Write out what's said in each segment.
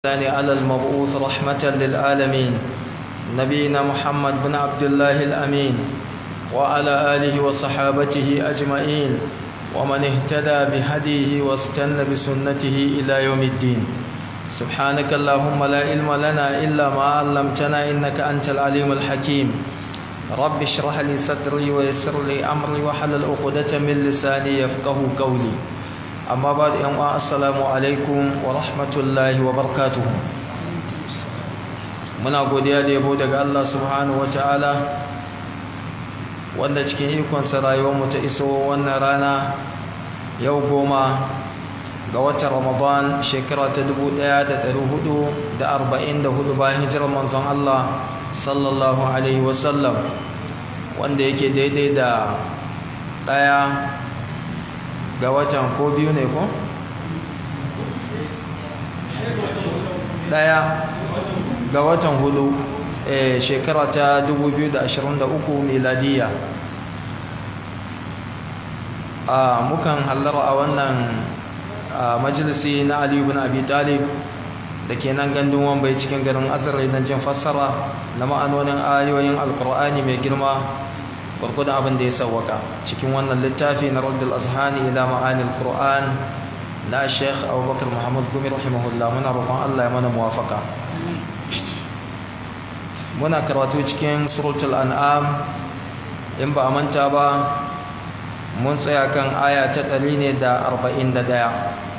الثاني على المبعوث رحمة للعالمين نبينا محمد بن عبد الله الأمين وعلى آله وصحابته أجمعين ومن اهتدى بهديه واستنى بسنته إلى يوم الدين سبحانك اللهم لا علم لنا إلا ما علمتنا إنك أنت العليم الحكيم رب اشرح لي صدري ويسر لي أمري وحلل عقدة من لساني يفقه قولي amma ba da yan assalamu alaikum wa rahmatullahi wa barakatuhu muna godiya da yabo daga Allah subhanahu wa ta'ala wanda cikin ikonsa rayuwarmu ta iso wannan rana yau goma ga watan ramadan shekara ta 1444 bayan hijirar manzon Allah sallallahu alaihi wasallam wanda yake daidai da ɗaya ga watan ko biyu ne ko? daya ga watan hudu e, shekara ta 2023 miladiya a mukan hallara a wannan majalisi na aliyu bin abi talib da ke nan gandun wambai cikin garin azirai na jin fassara na ma'anonin ayoyin alkur'ani mai girma gwargwadon abin da ya sauwaka cikin wannan littafi na raddul azhani ila ma'anil qur'an na sheikh abubakar muhammad gumi rahimahullah muna roƙon allah ya mana muwafaka muna karatu cikin suratul an'am in ba a manta ba mun tsaya kan aya ta ɗari ne da arba'in da ɗaya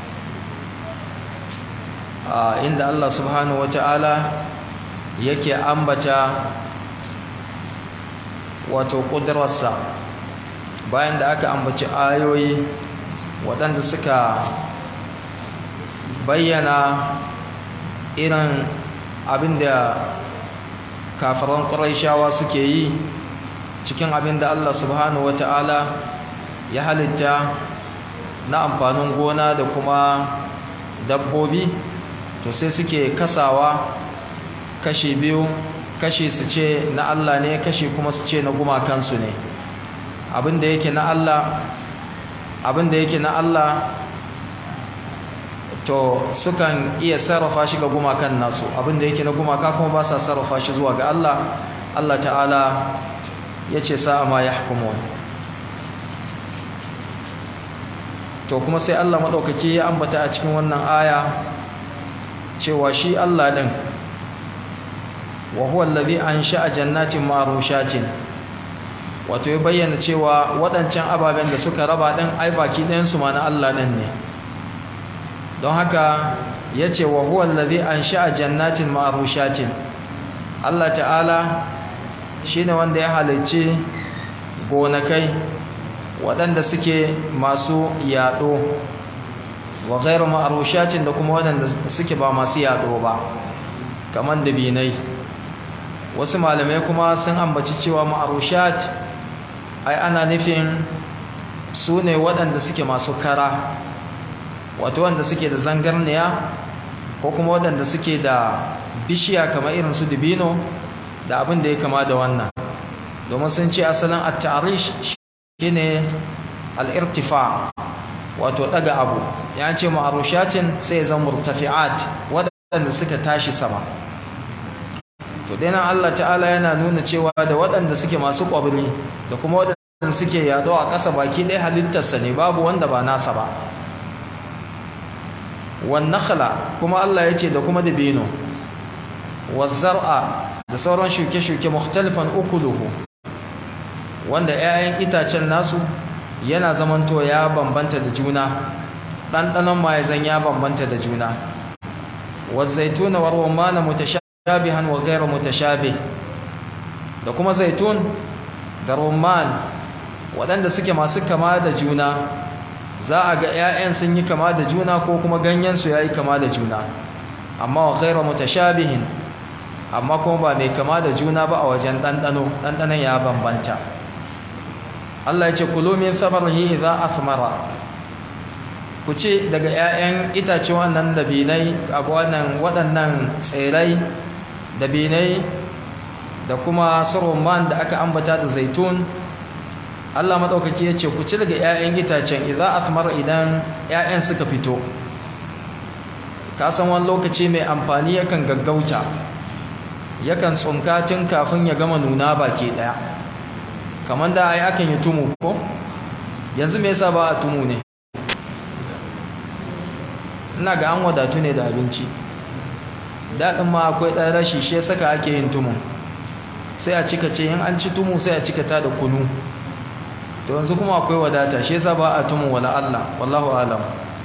inda allah subhanahu wa ta'ala yake ambata wato ƙudurarsa bayan da aka ambaci ayoyi waɗanda suka bayyana irin abin da kafaran ƙuraishawa suke yi cikin abin da Allah subhanahu wata'ala ya halitta na amfanin gona da kuma dabbobi to sai suke kasawa kashi biyu kashi su ce na Allah ne kashi kuma su ce na gumakansu ne abinda yake na Allah abinda yake na Allah to sukan iya sarrafa shi ga gumakan nasu abinda yake na gumaka kuma ba sa sarrafa shi zuwa ga Allah Allah ta'ala ya ce sa'a ma ya hukumun to kuma sai Allah maɗaukaki ya ambata a cikin wannan aya cewa shi Allah ɗin wa huwa allazi ansha'a jannatin ma'rushatin wato ya bayyana cewa waɗancan ababen da suka raba ɗin ai baki ɗayan su ma na Allah ɗin ne don haka yace wa huwa allazi ansha'a jannatin ma'rushatin Allah ta'ala shine wanda ya halicci gonakai waɗanda suke masu yaɗo wa ghairu ma'rushatin da kuma waɗanda suke ba masu yaɗo ba kamar dabinai wasu malamai kuma sun ambaci cewa ma'arushat ai ana nufin su ne waɗanda suke masu kara wato wanda suke da zangarniya ko kuma waɗanda suke da bishiya kamar irin su dibino da abin da ya kama da wannan domin sun ce asalin at-ta'rish shine al-irtifa wato daga abu ya ce ma'arushatin sai ya zama murtafi'at waɗanda suka tashi sama to dai nan Allah ta'ala yana nuna cewa da waɗanda suke masu ƙwabri da kuma waɗanda suke yaɗo a ƙasa baki ɗaya halittarsa ne babu wanda ba nasa ba wan nakhla kuma Allah ya ce da kuma dabino zar'a da sauran shuke-shuke mukhtalifan ukuluhu wanda 'ya'yan itacen nasu yana zamanto ya bambanta da juna ɗanɗanon ma ya zan ya bambanta da juna zaituna wa rumana mutasha shabihan wa gairu mutashabih da kuma zaitun da rumman waɗanda suke masu kama da juna za a ga 'ya'yan sun yi kama da juna ko kuma ganyensu ya yi kama da juna amma wa gairu mutashabihin amma kuma ba mai kama da juna ba a wajen ɗanɗano ɗanɗanon ya bambanta Allah ya ce kulu min thamarihi idza athmara ku ce daga 'ya'yan itace wannan dabinai a wannan waɗannan tsirai dabinai da kuma man da aka ambata da zaitun Allah maɗaukaki ya ce ku ci daga 'ya'yan itacen idza athmara idan 'ya'yan suka fito ka san wani lokaci mai amfani yakan gaggauta yakan tsunka tun kafin ya gama nuna baki daya kamar da ai akan yi tumu ko yanzu me yasa ba a tumu ne ina ga an wadatu ne da abinci daɗin ma akwai ɗan rashi shi ya saka ake yin tumu sai a cika ce in an ci tumu sai a cika ta da kunu to yanzu kuma akwai wadata shi yasa ba a tumu wala Allah wallahu alam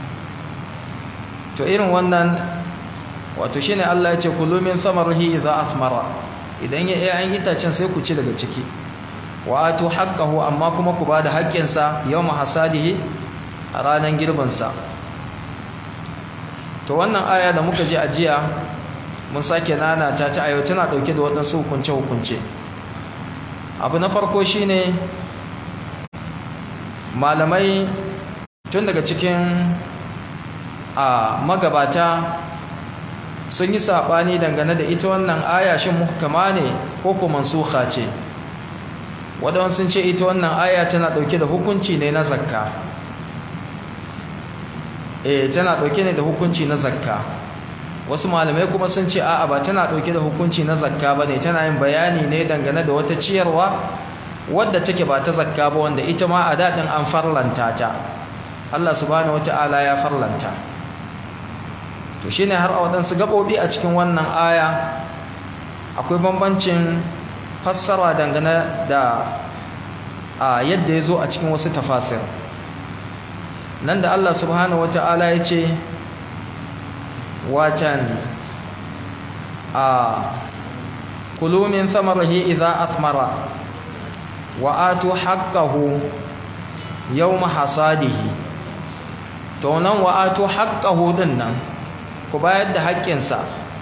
to irin wannan wato shine Allah ya ce kulu min thamarihi idza athmara idan ya yayin itacen sai ku ci daga ciki wa atu haqqahu amma kuma ku bada haƙƙinsa yawma hasadihi a ranar girbin sa to wannan aya da muka ji a jiya mun sake nana ta ta ayo tana dauke da waɗansu hukunce hukunce abu na farko shine malamai tun daga cikin a magabata sun yi saɓani dangane da ita wannan aya shin muhkama ne ko kuma mansuha ce waɗansu sun ce ita wannan aya tana ɗauke da hukunci ne na zakka eh tana ɗauke ne da hukunci na zakka wasu malamai kuma sun ce a'a ba tana ɗauke da hukunci na zakka ba ne tana yin bayani ne dangane da wata ciyarwa wadda take ba ta zakka ba wanda ita ma a daɗin an farlanta ta Allah subhanahu wata'ala ya farlanta to shine har a waɗansu gaɓoɓi a cikin wannan aya akwai bambancin fassara dangane da a yadda ya zo a cikin wasu tafasir nan da Allah subhanahu wata'ala ya ce watan a kulumin samarahi idza athmara wa atu haqqahu yawma hasadihi to nan wa atu haqqahu din nan ku bayar da haƙƙinsa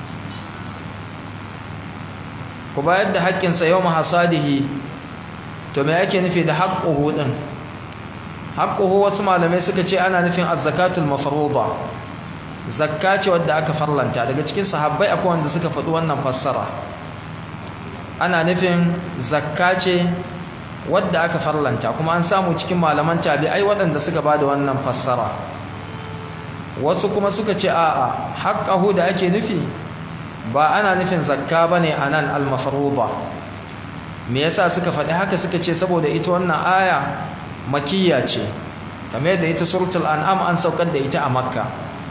ku bayar da haƙƙinsa yawma hasadihi to me ake nufi da haqquhu din haqquhu wasu malamai suka ce ana nufin az-zakatul mafruḍa zakka ce wadda aka farlanta daga cikin sahabbai akwai wanda suka faɗi wannan fassara ana nufin zakka ce wadda aka farlanta kuma an samu cikin malaman tabi'ai waɗanda suka ba da wannan fassara wasu kuma suka ce a'a haqqahu da ake nufi ba ana nufin zakka bane anan al-mafruḍa me yasa suka faɗi haka suka ce saboda ita wannan aya makiyya ce kamar yadda ita suratul an'am an saukar da ita a makka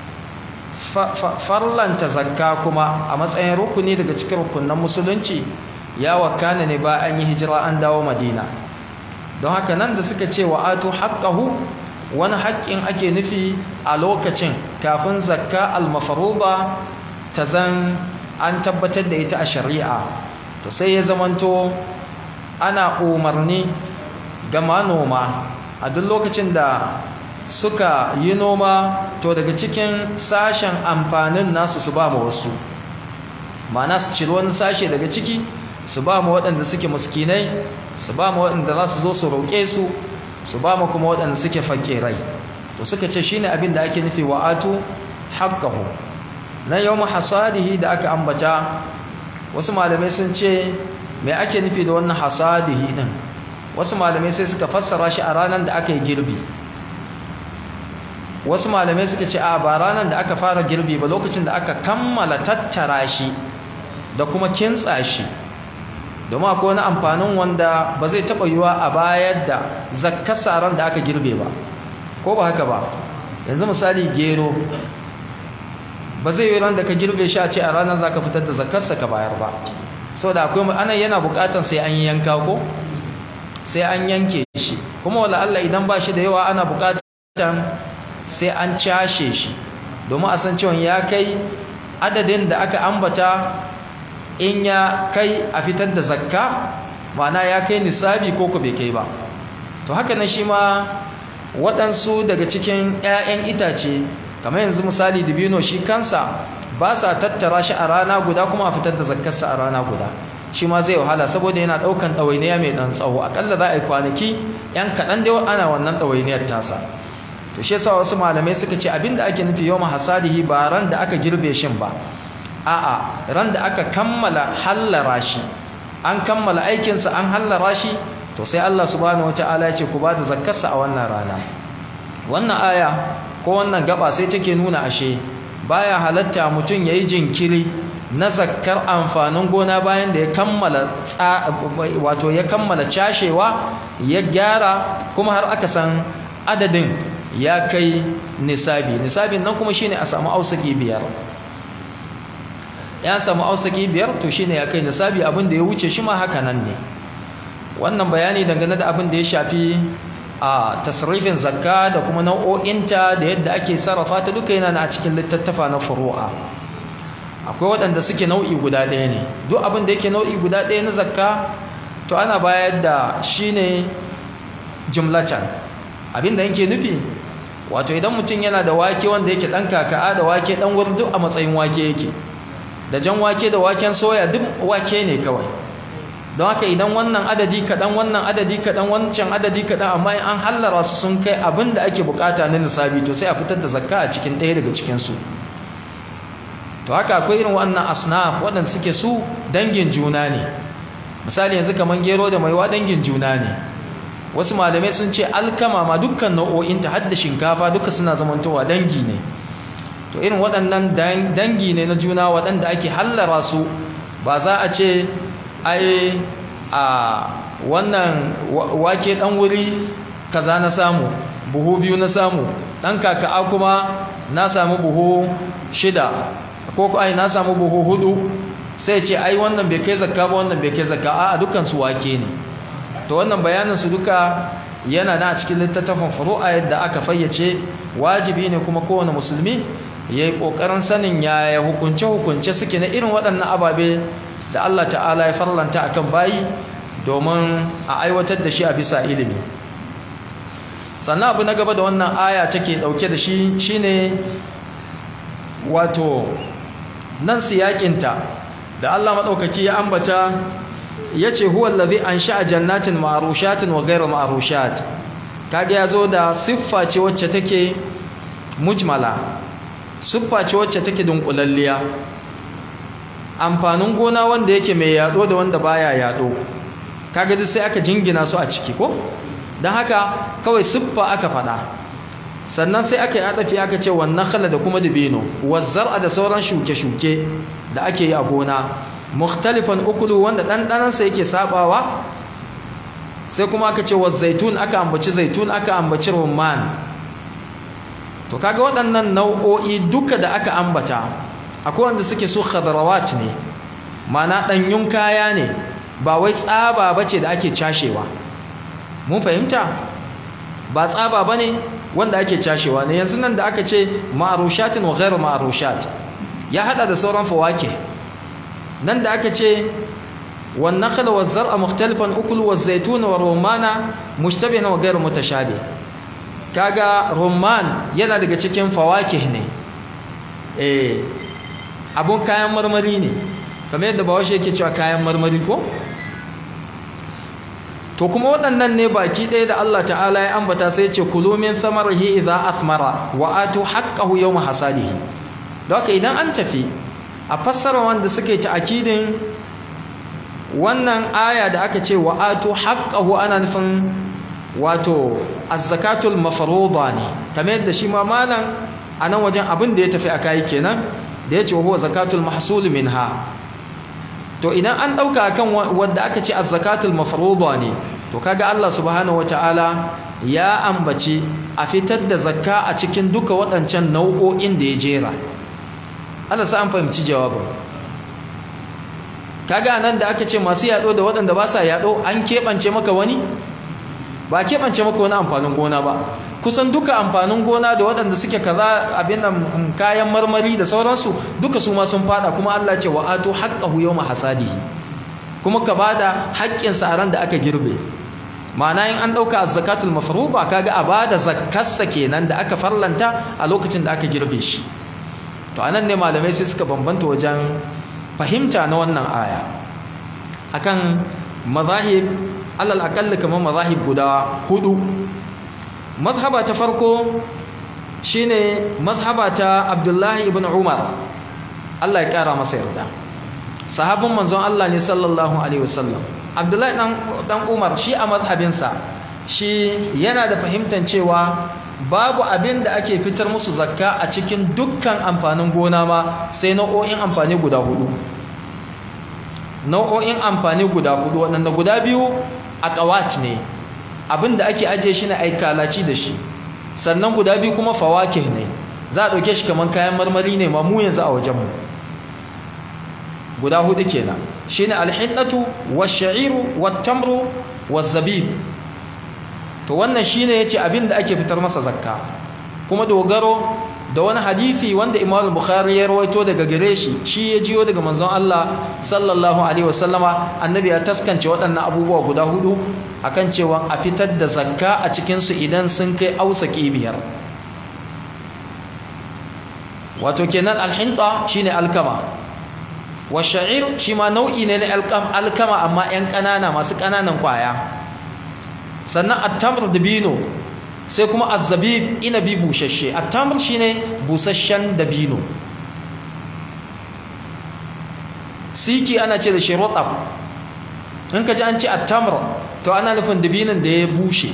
farlanta zakka kuma a matsayin rukuni daga cikin rukunan musulunci ya wakana ne ba an yi hijira an dawo madina don haka nan da suka ce wa atu haqqahu wani haƙƙin ake nufi a lokacin kafin zakka almafaruba ta zan an tabbatar da ita a shari'a to sai ya zamanto ana umarni ga manoma a duk lokacin da suka yi noma to daga cikin sashen amfanin nasu su ba mu wasu ma'ana su ciri wani sashe daga ciki su ba mu waɗanda suke muskinai su ba mu waɗanda za su zo su roƙe su su ba mu kuma waɗanda suke fakirai to suka ce shine abin da ake nufi wa'atu haqqahu na yawm hasadihi da aka ambata wasu malamai sun ce me ake nufi da wannan hasadihi din wasu malamai sai suka fassara shi a ranar da aka yi girbi wasu malamai suka ce a ba ranar da aka fara girbi ba lokacin da aka kammala tattara shi da kuma kintsa shi domin akwai wani amfanin wanda ba zai taɓa yiwa a bayar da zakkasa ran da aka girbe ba ko ba haka ba yanzu misali gero ba zai yi ran da ka girbe shi a ce a ranar za ka fitar da zakkarsa ka bayar ba saboda akwai anan yana buƙatar sai an yi yanka ko sai an yanke shi kuma wala Allah idan ba shi da yawa ana buƙatar sai an cashe shi domin a san cewa ya kai adadin da aka ambata in ya kai a fitar da zakka ma'ana ya kai nisabi ko ku bai kai ba to haka na shi ma waɗansu daga cikin 'ya'yan itace kamar yanzu misali dibino shi kansa ba sa tattara shi a rana guda kuma a fitar da zakkarsa a rana guda shi ma zai wahala saboda yana ɗaukan ɗawainiya mai ɗan tsawo aƙalla za a yi kwanaki 'yan kaɗan dai ana wannan ɗawainiyar tasa to shi yasa wasu malamai suka ce abinda ake nufi yawma hasadihi ba ran da aka girbe shin ba a'a ran da aka kammala hallara shi an kammala aikinsa an hallara shi to sai Allah subhanahu wataala ya ce ku bada zakkarsa a wannan rana wannan aya ko wannan gaba sai take nuna ashe baya halatta mutum yayi jinkiri na zakkar amfanin gona bayan da ya kammala wato ya kammala cashewa ya gyara kuma har aka san adadin ya kai nisabi nisabin nan kuma shine a samu ausaki biyar ya samu ausaki biyar to shine ya kai nisabi abin da ya wuce shi ma haka nan ne wannan bayani dangane da abin da ya shafi a tasrifin zakka da kuma nau'o'inta da yadda ake sarrafa ta duka yana a cikin littattafa na furu'a akwai waɗanda suke nau'i guda ɗaya ne duk abin da yake nau'i guda ɗaya na zakka to ana bayar da shi ne jumlatan abin da yake nufi wato idan mutum yana da wake wanda yake ɗan kaka'a da wake ɗan wuri duk a matsayin wake yake da jan wake da waken soya duk wake ne kawai don haka idan wannan adadi kaɗan wannan adadi kaɗan wancan adadi kaɗan amma an hallara su sun kai abin da ake bukata na nisabi to sai a fitar da zakka a cikin ɗaya daga cikinsu to haka akwai irin wannan asnaf waɗanda suke su dangin juna ne misali yanzu kamar gero da maiwa dangin juna ne wasu malamai sun ce alkama ma dukkan nau'o'inta har da shinkafa duka suna zamantowa dangi ne to irin waɗannan dangi ne na juna waɗanda ake hallara su ba za a ce ai a wannan wake ɗan wuri kaza na samu buhu biyu na samu ɗan kaka'a kuma na samu buhu shida ko ai na samu buhu hudu sai ce ai wannan bai kai zakka ba wannan bai kai zakka a dukkan su wake ne to wannan bayanin su duka yana na cikin littattafin furu'a yadda aka fayyace wajibi ne kuma kowane musulmi yayi kokarin sanin yaya hukunce hukunce suke na irin waɗannan ababe da Allah ta'ala ya farlanta akan bayi domin a aiwatar da shi a bisa ilimi sannan abu na gaba da wannan aya take dauke da shi shine wato nan siyakinta da Allah maɗaukaki ya ambata ya ce huwa allazi ansha'a jannatin ma'rushatin wa ghayra ma'rushat kage yazo da siffa ce wacce take mujmala siffa ce wacce take dunkulalliya amfanin gona wanda yake mai yado da wanda baya yado kage duk sai aka jingina su a ciki ko dan haka kawai siffa aka fada sannan sai aka yi adafi aka ce wannan khala da kuma dubino wazzar'a da sauran shuke-shuke da ake yi a gona mukhtalifan ukulu wanda ɗanɗanansa yake sabawa sai kuma aka ce zaitun aka ambaci zaitun aka ambaci rumman to kaga waɗannan nau'o'i duka da aka ambata akwai wanda suke su khadarawat ne mana ɗanyun kaya ne ba wai tsaba bace da ake cashewa mun fahimta ba tsaba bane wanda ake cashewa ne yanzu nan da aka ce ma'arushatin wa ghairu ma'arushat ya hada da sauran fawake nan da aka ce wan nakhla waz zar'a mukhtalifan ukul waz zaytun wa rumana mushtabihan wa ghairu mutashabih kaga rumman yana daga cikin fawakih ne eh abun kayan marmari ne kamar yadda bawashi yake cewa kayan marmari ko to kuma waɗannan ne baki ɗaya da Allah ta'ala ya ambata sai ce kulu min samarihi idza athmara wa atu haqqahu yawma hasadihi don haka idan an tafi a fassara wanda suke ta'akidin wannan aya da aka ce wa atu haqqahu ana nufin wato az-zakatul mafruḍa ne kamar yadda shi ma malam a nan wajen abin da ya tafi a kai kenan da ya ce huwa zakatul mahsul minha to idan an dauka kan wanda aka ce az-zakatul mafruḍa ne to kaga Allah subhanahu wataala ya ambaci a fitar da zakka a cikin duka waɗancan nau'o'in da ya jera Allah sa an fahimci jawabin kaga nan da aka ce masu yado da waɗanda ba sa yado an keɓance maka wani ba keɓance maka wani amfanin gona ba kusan duka amfanin gona da waɗanda suke kaza abin nan kayan marmari da sauransu duka su ma sun fada kuma Allah ce wa atu haqqahu yawma hasadihi kuma ka bada haƙƙin sa ran da aka girbe ma'ana in an dauka zakatul mafruḍa kaga a bada zakkarsa kenan da aka farlanta a lokacin da aka girbe shi to anan ne malamai sai suka bambanta wajen fahimta na wannan aya akan mazahib alal aqall kamar mazahib guda hudu mazhaba ta farko shine mazhaba ta Abdullahi ibn Umar Allah ya kara masa yarda sahabin manzon Allah ne sallallahu alaihi wasallam Abdullahi dan dan Umar shi a mazhabinsa shi yana da fahimtar cewa babu abin da ake fitar musu zakka a cikin dukkan amfanin gona ma sai nau'o'in amfani guda hudu nau'o'in amfani guda hudu waɗanda guda biyu a ƙawat ne abin da ake ajiye shi na aikalaci da shi sannan guda biyu kuma fawakih ne za a ɗauke shi kamar kayan marmari ne ma mu yanzu a wajenmu guda hudu kenan shine alhinnatu wash-sha'iru wat-tamru waz-zabib to wannan shine yace abin da ake fitar masa zakka kuma dogaro da wani hadisi wanda Imam Bukhari ya rawaito daga gare shi shi ya jiyo daga manzon Allah sallallahu alaihi wasallama annabi ya taskance waɗannan abubuwa guda hudu akan cewa a fitar da zakka a cikin su idan sun kai ausaki biyar wato kenan alhinta shine alkama wa sha'ir shi ma nau'i ne na alkama amma 'yan ƙanana masu ƙananan ƙwaya sannan attamr dabino sai kuma azzabib inabi bushashe attamr shine busasshen dabino siki ana ce da shi rotab in ka ji an ce attamr to ana nufin dabinin da ya bushe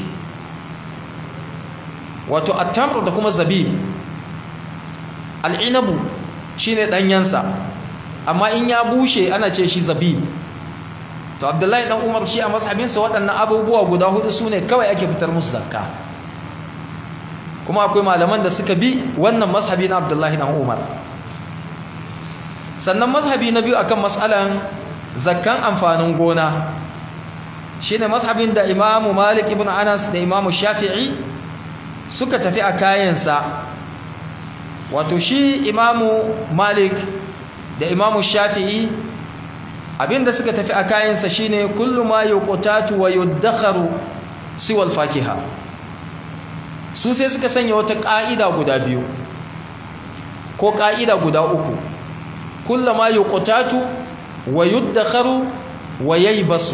wato attamr da kuma zabib al'inabu shine ɗanyensa amma in ya bushe ana ce shi zabib to abdullahi dan umar shi a mashabinsa waɗannan abubuwa guda hudu su ne kawai ake fitar musu zakka kuma akwai malaman da suka bi wannan mashabi na abdullahi dan umar sannan mashabi na biyu akan matsalan zakkan amfanin gona shine mashabin da imamu malik ibn anas da imamu shafi'i suka tafi a kayansa wato shi imamu malik da imamu shafi'i abinda suka tafi a kayansa shine kullu ma yuqtatu wa yuddakharu siwal fakiha su sai suka sanya wata ka'ida guda biyu ko ka'ida guda uku kullu ma yuqtatu wa yuddakharu wa yaybasu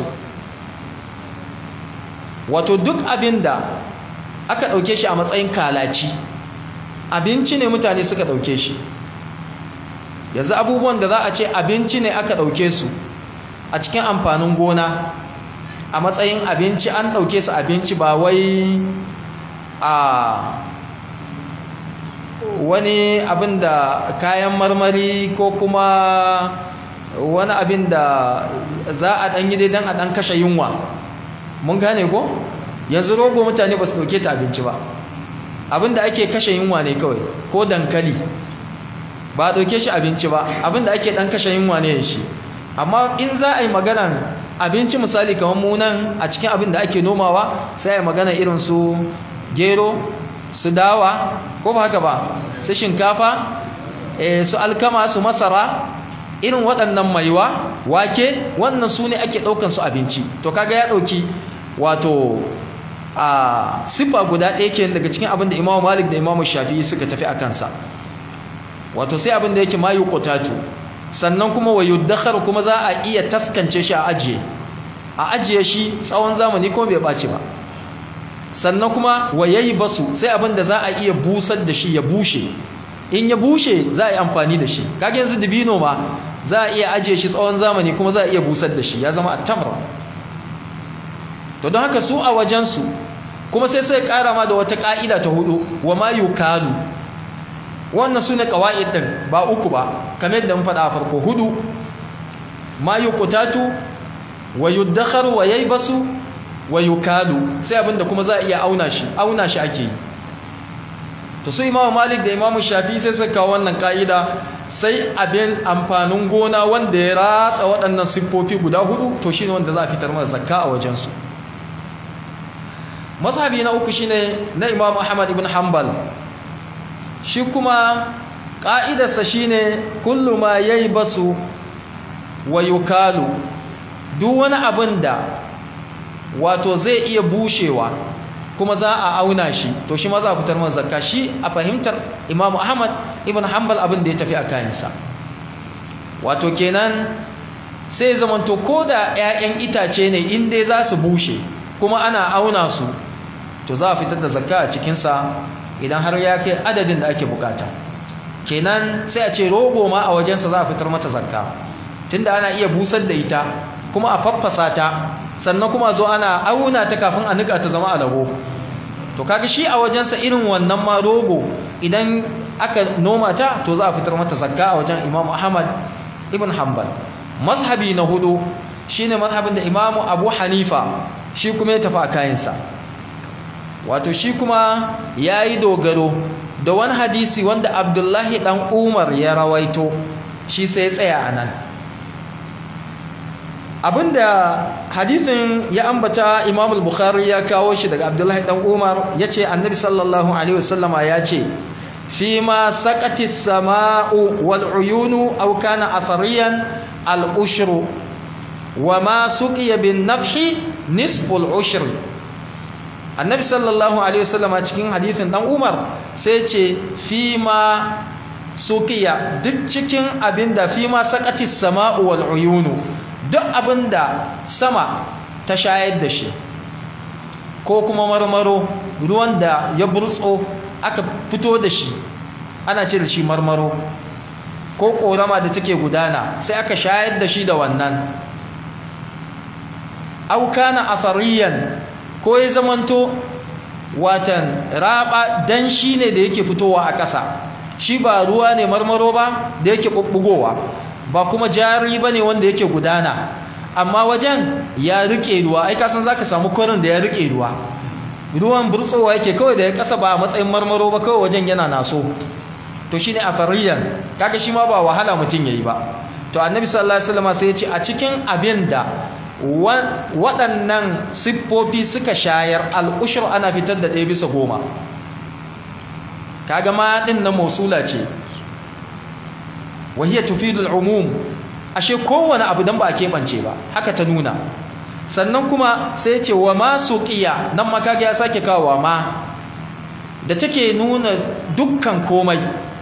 wato duk abinda aka dauke shi a matsayin kalaci abinci ne mutane suka dauke shi yanzu abubuwan da za a ce abinci ne aka dauke su a cikin amfanin gona a matsayin abinci an ɗauke su abinci ba wai a wani abin da kayan marmari ko kuma wani abin da za a ɗan yi don a ɗan kashe yunwa mun gane ko yanzu rogo mutane ba su ɗauke ta abinci ba abin da ake kashe yunwa ne kawai ko dankali ba a ɗauke shi abinci ba abin da ake ɗan kashe yunwa ne shi amma in za a yi maganan abinci misali kamar munan a cikin abin da ake nomawa sai a yi magana irin su gero su dawa ko ba haka ba su shinkafa su alkama su masara irin waɗannan maiwa wake wannan su ne ake ɗaukan su abinci to kaga ya ɗauki wato a siffa guda ɗaya ke daga cikin abin da imamu malik da imamu shafi suka tafi a kansa wato sai abin da yake mayu kotatu sannan kuma wa yuddakhar kuma za a iya taskance shi a ajiye a ajiye shi tsawon zamani kuma bai ɓaci ba sannan kuma wa yayi basu sai abin da za a iya busar da shi ya bushe in ya bushe za a yi amfani da shi kage yanzu dibino ma za a iya ajiye shi tsawon zamani kuma za a iya busar da shi ya zama attamra to don haka su a wajensu kuma sai sai kara ma da wata ka'ida ta hudu wa ma yukalu wannan su ne ƙawa'id ɗin ba uku ba kamar yadda mun faɗa a farko hudu ma yuqtatu wa yuddakharu wa yaybasu wa yukalu sai abinda kuma za a iya auna shi auna shi ake yi to su imamu malik da imamu shafi sai suka kawo wannan ka'ida sai abin amfanin gona wanda ya ratsa waɗannan siffofi guda hudu to shine wanda za a fitar masa zakka a wajensu mazhabi na uku shine na imamu ahmad ibn hanbal shi kuma ƙa'idarsa shine kullu ma yaybasu wa yukalu duk wani abin da wato zai iya bushewa kuma za a auna shi to shi ma za a fitar masa zakka shi a fahimtar imamu ahmad ibn hanbal abin da ya tafi a kayansa wato kenan sai zamanto ko da 'ya'yan itace ne in dai za su bushe kuma ana auna su to za a fitar da zakka a cikinsa idan har ya kai adadin da ake bukata kenan sai a ce rogo ma a wajensa za a fitar mata zakka tunda ana iya busar da ita kuma a faffasa ta sannan kuma zo ana auna ta kafin a nika ta zama alago to kaga shi a wajensa irin wannan ma rogo idan aka noma ta to za a fitar mata zakka a wajen Imam Ahmad ibn Hanbal mazhabi na hudu shine mazhabin da Imam Abu Hanifa shi kuma ya tafi a kayansa wato shi kuma yayi dogaro da wani hadisi wanda Abdullahi dan Umar ya rawaito shi sai ya tsaya anan abinda hadisin ya ambata Imam al-Bukhari ya kawo shi daga Abdullahi dan Umar yace Annabi sallallahu alaihi wasallama yace فيما سقت السماء والعيون أو كان أثريا الأشر وما سقي بالنضح نصف العشر النبي صلى الله عليه وسلم cikin hadithin dan Umar sai ce fima suqiya duk cikin abinda fima saqatis sama'u wal uyunu duk abinda sama ta shayar da shi ko kuma marmaro ruwan da ya burtso aka fito da shi ana ce da shi marmaro ko korama da take gudana sai aka shayar da shi da wannan aukana athariyan ko ya zamanto watan raba dan shi ne da yake fitowa a ƙasa shi ba ruwa ne marmaro ba da yake bubbugowa ba kuma jari ba ne wanda yake gudana amma wajen ya rike ruwa ai kasan zaka samu kwarin da ya rike ruwa ruwan burtsowa yake kawai da ya kasa ba a matsayin marmaro ba kawai wajen yana naso to shine afariyan kaga shi ma ba wahala mutum yayi ba to annabi sallallahu alaihi wasallam sai ya ce a cikin abin da waɗannan siffofi suka shayar al'ushur ana fitar da ɗaya bisa goma kaga ma ɗin na mausula ce wahiyar tufidul umum ashe kowane abu don ba a keɓance ba haka ta nuna sannan kuma sai ce wa ma suqiya nan makaga ya sake kawo ma da take nuna dukkan komai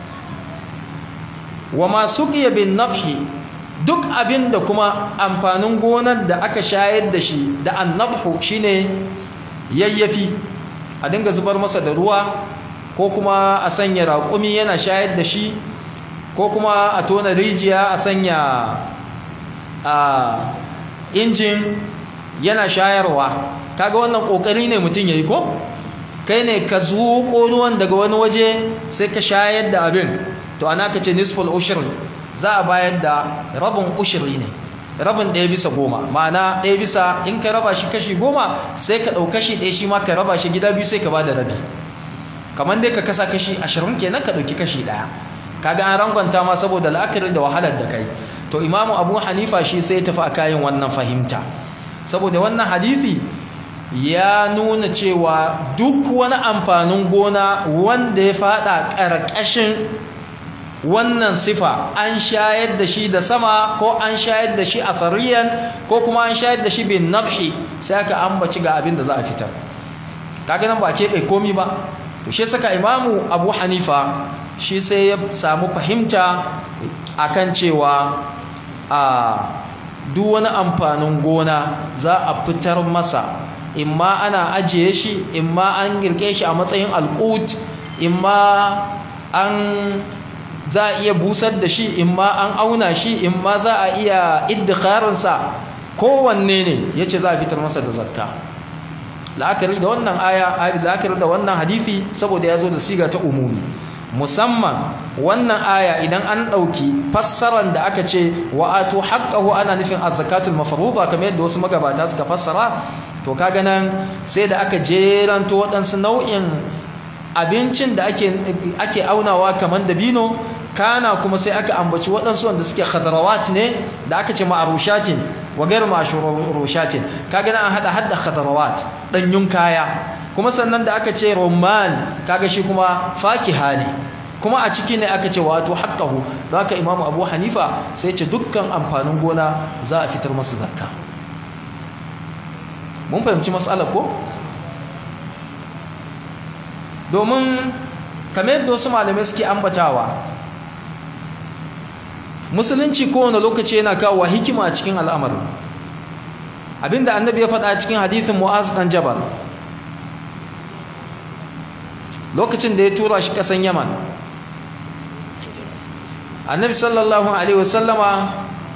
wa ma suqiya bin nafhi duk abinda kuma amfanin gonar da aka shayar da shi da annabhu shine yayyafi a dinga zubar masa da ruwa ko kuma a sanya raƙumi yana shayar da shi ko kuma a tona rijiya a sanya a injin yana shayarwa kaga wannan kokari ne mutum yayi ko kai ne ka zuƙo ruwan daga wani waje sai ka shayar da abin to ana ka ce nisful ushri za a bayar da rabin ushri ne rabin ɗaya bisa goma ma'ana ɗaya bisa in ka raba shi kashi goma sai ka ɗau kashi ɗaya shi ma ka raba shi gida biyu sai ka ba da rabi kamar dai ka kasa kashi ashirin kenan ka ɗauki kashi ɗaya kaga an rangwanta ma saboda la'akari da wahalar da kai to imamu abu hanifa shi sai ya tafi a kayan wannan fahimta saboda wannan hadisi ya nuna cewa duk wani amfanin gona wanda ya fada ƙarƙashin wannan sifa an shayar da shi da sama ko an shayar da shi a fariyan ko kuma an shayar da shi bin nabhi sai aka ambaci ga abin da za a fitar kaga nan ba keɓe komi ba to shi saka imamu abu hanifa shi sai ya samu fahimta akan cewa a duk wani amfanin gona za a fitar masa imma ana ajiye shi imma an girke shi a matsayin alƙut imma an za a iya busar da shi imma an auna shi imma za a iya iddikharinsa kowanne ne ya ce za a fitar masa da zakka la'akari da wannan aya la'akari da wannan hadithi saboda ya zo da siga ta umumi musamman wannan aya idan an ɗauki fassaran da aka ce wa'atu haqqahu ana nufin az-zakatul mafruḍa kamar yadda wasu magabata suka fassara to kaga nan sai da aka jeranto waɗansu nau'in abincin da ake ake aunawa kamar dabino kana kuma sai aka ambaci waɗansu wanda suke khadarawat ne da aka ce ma'arushatin wa gairu ma'arushatin kaga nan an hada hadda khadarawat danyun kaya kuma sannan da aka ce rumman kaga shi kuma fakiha ne kuma a ciki ne aka ce wato haqqahu don haka imamu abu hanifa sai ce dukkan amfanin gona za a fitar masa zakka mun fahimci matsalar ko domin kamar yadda wasu malamai suke ambatawa musulunci kowane lokaci yana kawo hikima a cikin al'amarin abinda annabi ya faɗa cikin hadithin mu'az dan jabal lokacin da ya tura shi ƙasan yaman annabi sallallahu alaihi wasallama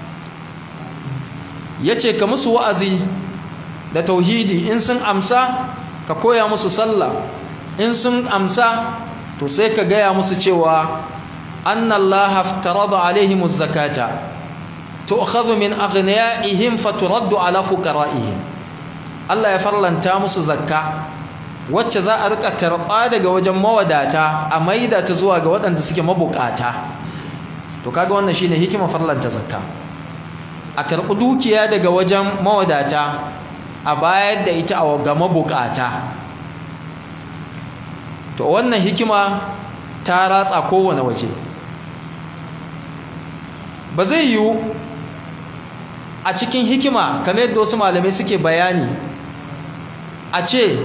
ya ce ka musu wa'azi da tauhidi in sun amsa ka koya musu sallah in sun amsa to sai ka gaya musu cewa anna Allah aftarada alaihim zakata tu'khadhu min aghniyaihim faturaddu ala fuqaraihim Allah ya farlanta musu zakka wacce za a rika karɓa daga wajen mawadata a maida ta zuwa ga waɗanda suke mabukata to kaga wannan shine hikima farlanta zakka a karɓi dukiya daga wajen mawadata a bayar da ita ga mabukata to wannan hikima ta ratsa kowane waje ba zai yiwu a cikin hikima kamar yadda wasu malamai suke bayani a ce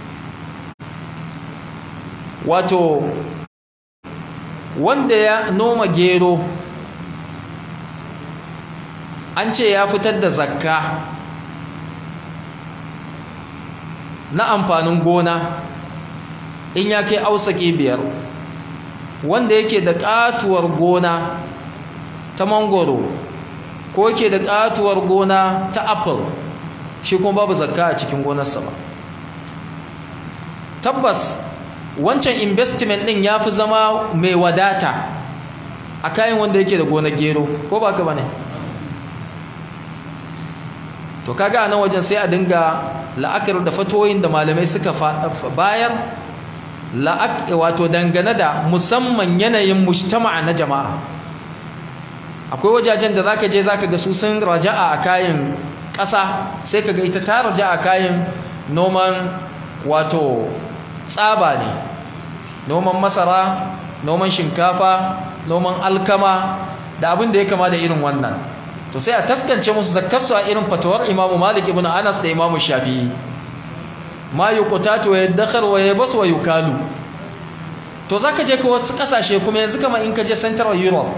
wato wanda ya noma gero an ce ya fitar da zakka na amfanin gona in ya kai ausaki biyar wanda yake da katuwar gona ta mangoro ko yake da katuwar gona ta apple shi kuma babu zakka a cikin gonarsa ba tabbas wancan investment din ya fi zama mai wadata a kayan wanda yake da gonar gero ko ba ka ba ne to kaga nan wajen sai a dinga la'akar da fatoyin da malamai suka bayar wato dangane da musamman yanayin mujtama'a na jama'a akwai wajajen da zaka je zaka ga su sun raja'a a kayan ƙasa sai kaga ita ta raja'a a kayan noman wato tsaba ne noman masara noman shinkafa noman alkama da abin da ya kama da irin wannan to sai a taskance musu zakkarsu a irin fatawar imamu malik ibn anas da imamu shafi'i ma yuqtatu wa yadakhar wa yabas wa yukalu to zaka je ka wasu kasashe kuma yanzu kamar in ka je central europe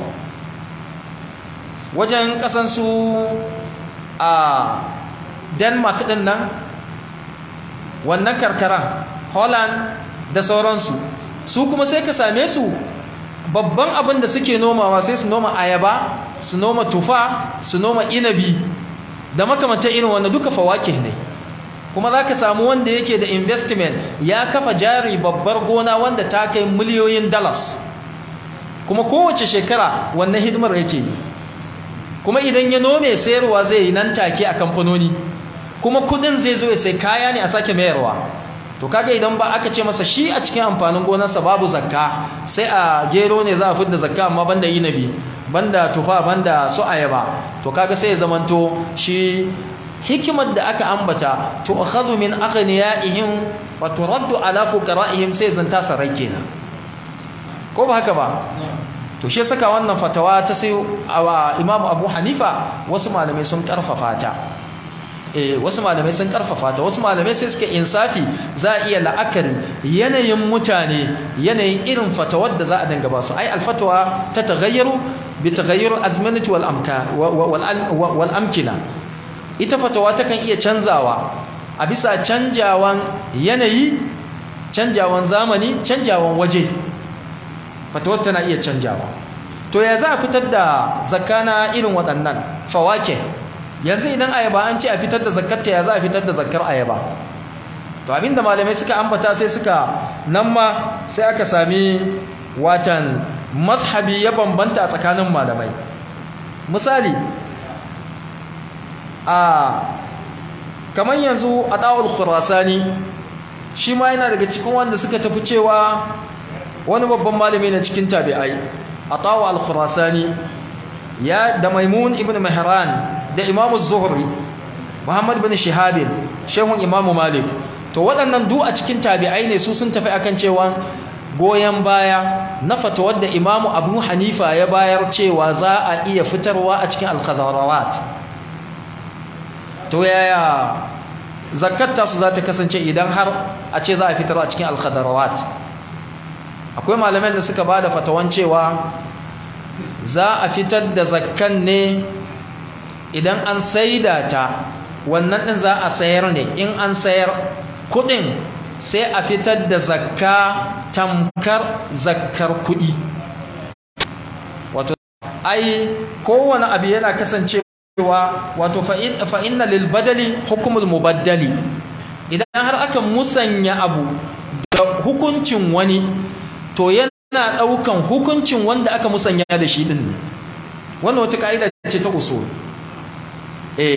wajen kasan su a denmark din nan wannan karkaran holland da sauransu su kuma sai ka same su babban abin da suke nomawa sai su noma ayaba su noma tufa su noma inabi da makamantar irin wanda duka fawake ne kuma za ka samu wanda yake da investment ya kafa jari babbar gona wanda ta kai miliyoyin dollars kuma kowace shekara wannan hidimar yake kuma idan ya nome sayarwa zai yi nan take a kamfanoni kuma kudin zai zo ya sai kaya ne a sake mayarwa to kaga idan ba aka ce masa shi a cikin amfanin gonarsa babu zakka sai a gero ne za a fidda zakka amma banda inabi banda tufa banda su ayaba to kaga sai ya zamanto shi hikimar da aka ambata to akhadhu min aghniyaihim wa turaddu ala fuqaraihim sai zanta sarai kenan ko ba haka ba to shi saka wannan fatawa ta sai Imam Abu Hanifa wasu malamai sun karfafa ta eh wasu malamai sun karfafa ta wasu malamai sai suka insafi za a iya la'akari yanayin mutane yanayin irin fatawar da za a danga ba su ai alfatwa ta taghayyaru bi taghayyur azmanati wal amka wal amkina ita fatawa takan iya canzawa a bisa canjawan yanayi canjawan zamani canjawan waje fatawar tana iya canjawa to ya za a fitar da zakana irin waɗannan fawake yanzu idan ayaba an ce a fitar da zakarta ya za a fitar da zakar ayaba to abinda malamai suka ambata sai suka nan ma sai aka sami watan mazhabi ya bambanta a tsakanin malamai misali a kamar yanzu a ɗa'ul khurasani shi ma yana daga cikin wanda suka tafi cewa wani babban malami na cikin tabi'ai a ɗa'ul khurasani ya da maimun ibn mahran da imamu zuhri muhammad bin shihabin shehun imamu malik to waɗannan du a cikin tabi'ai ne su sun tafi akan cewa goyon baya na fatawar da imamu abu hanifa ya bayar cewa za a iya fitarwa a cikin alkhadarawat to yaya zakatta su za ta kasance idan har a ce za a fitar a cikin alkhadarawat akwai malaman da suka ba da fatawan cewa za a fitar da zakkan ne idan an saida ta wannan din za a sayar ne in an sayar kudin sai a fitar da zakka tamkar zakkar kudi wato ai kowane abu yana kasancewa wato fa inna lil badali hukumul mubaddali idan har aka musanya abu da hukuncin wani to yana daukan hukuncin wanda aka musanya da shi din ne wannan wata kaida ce ta usul eh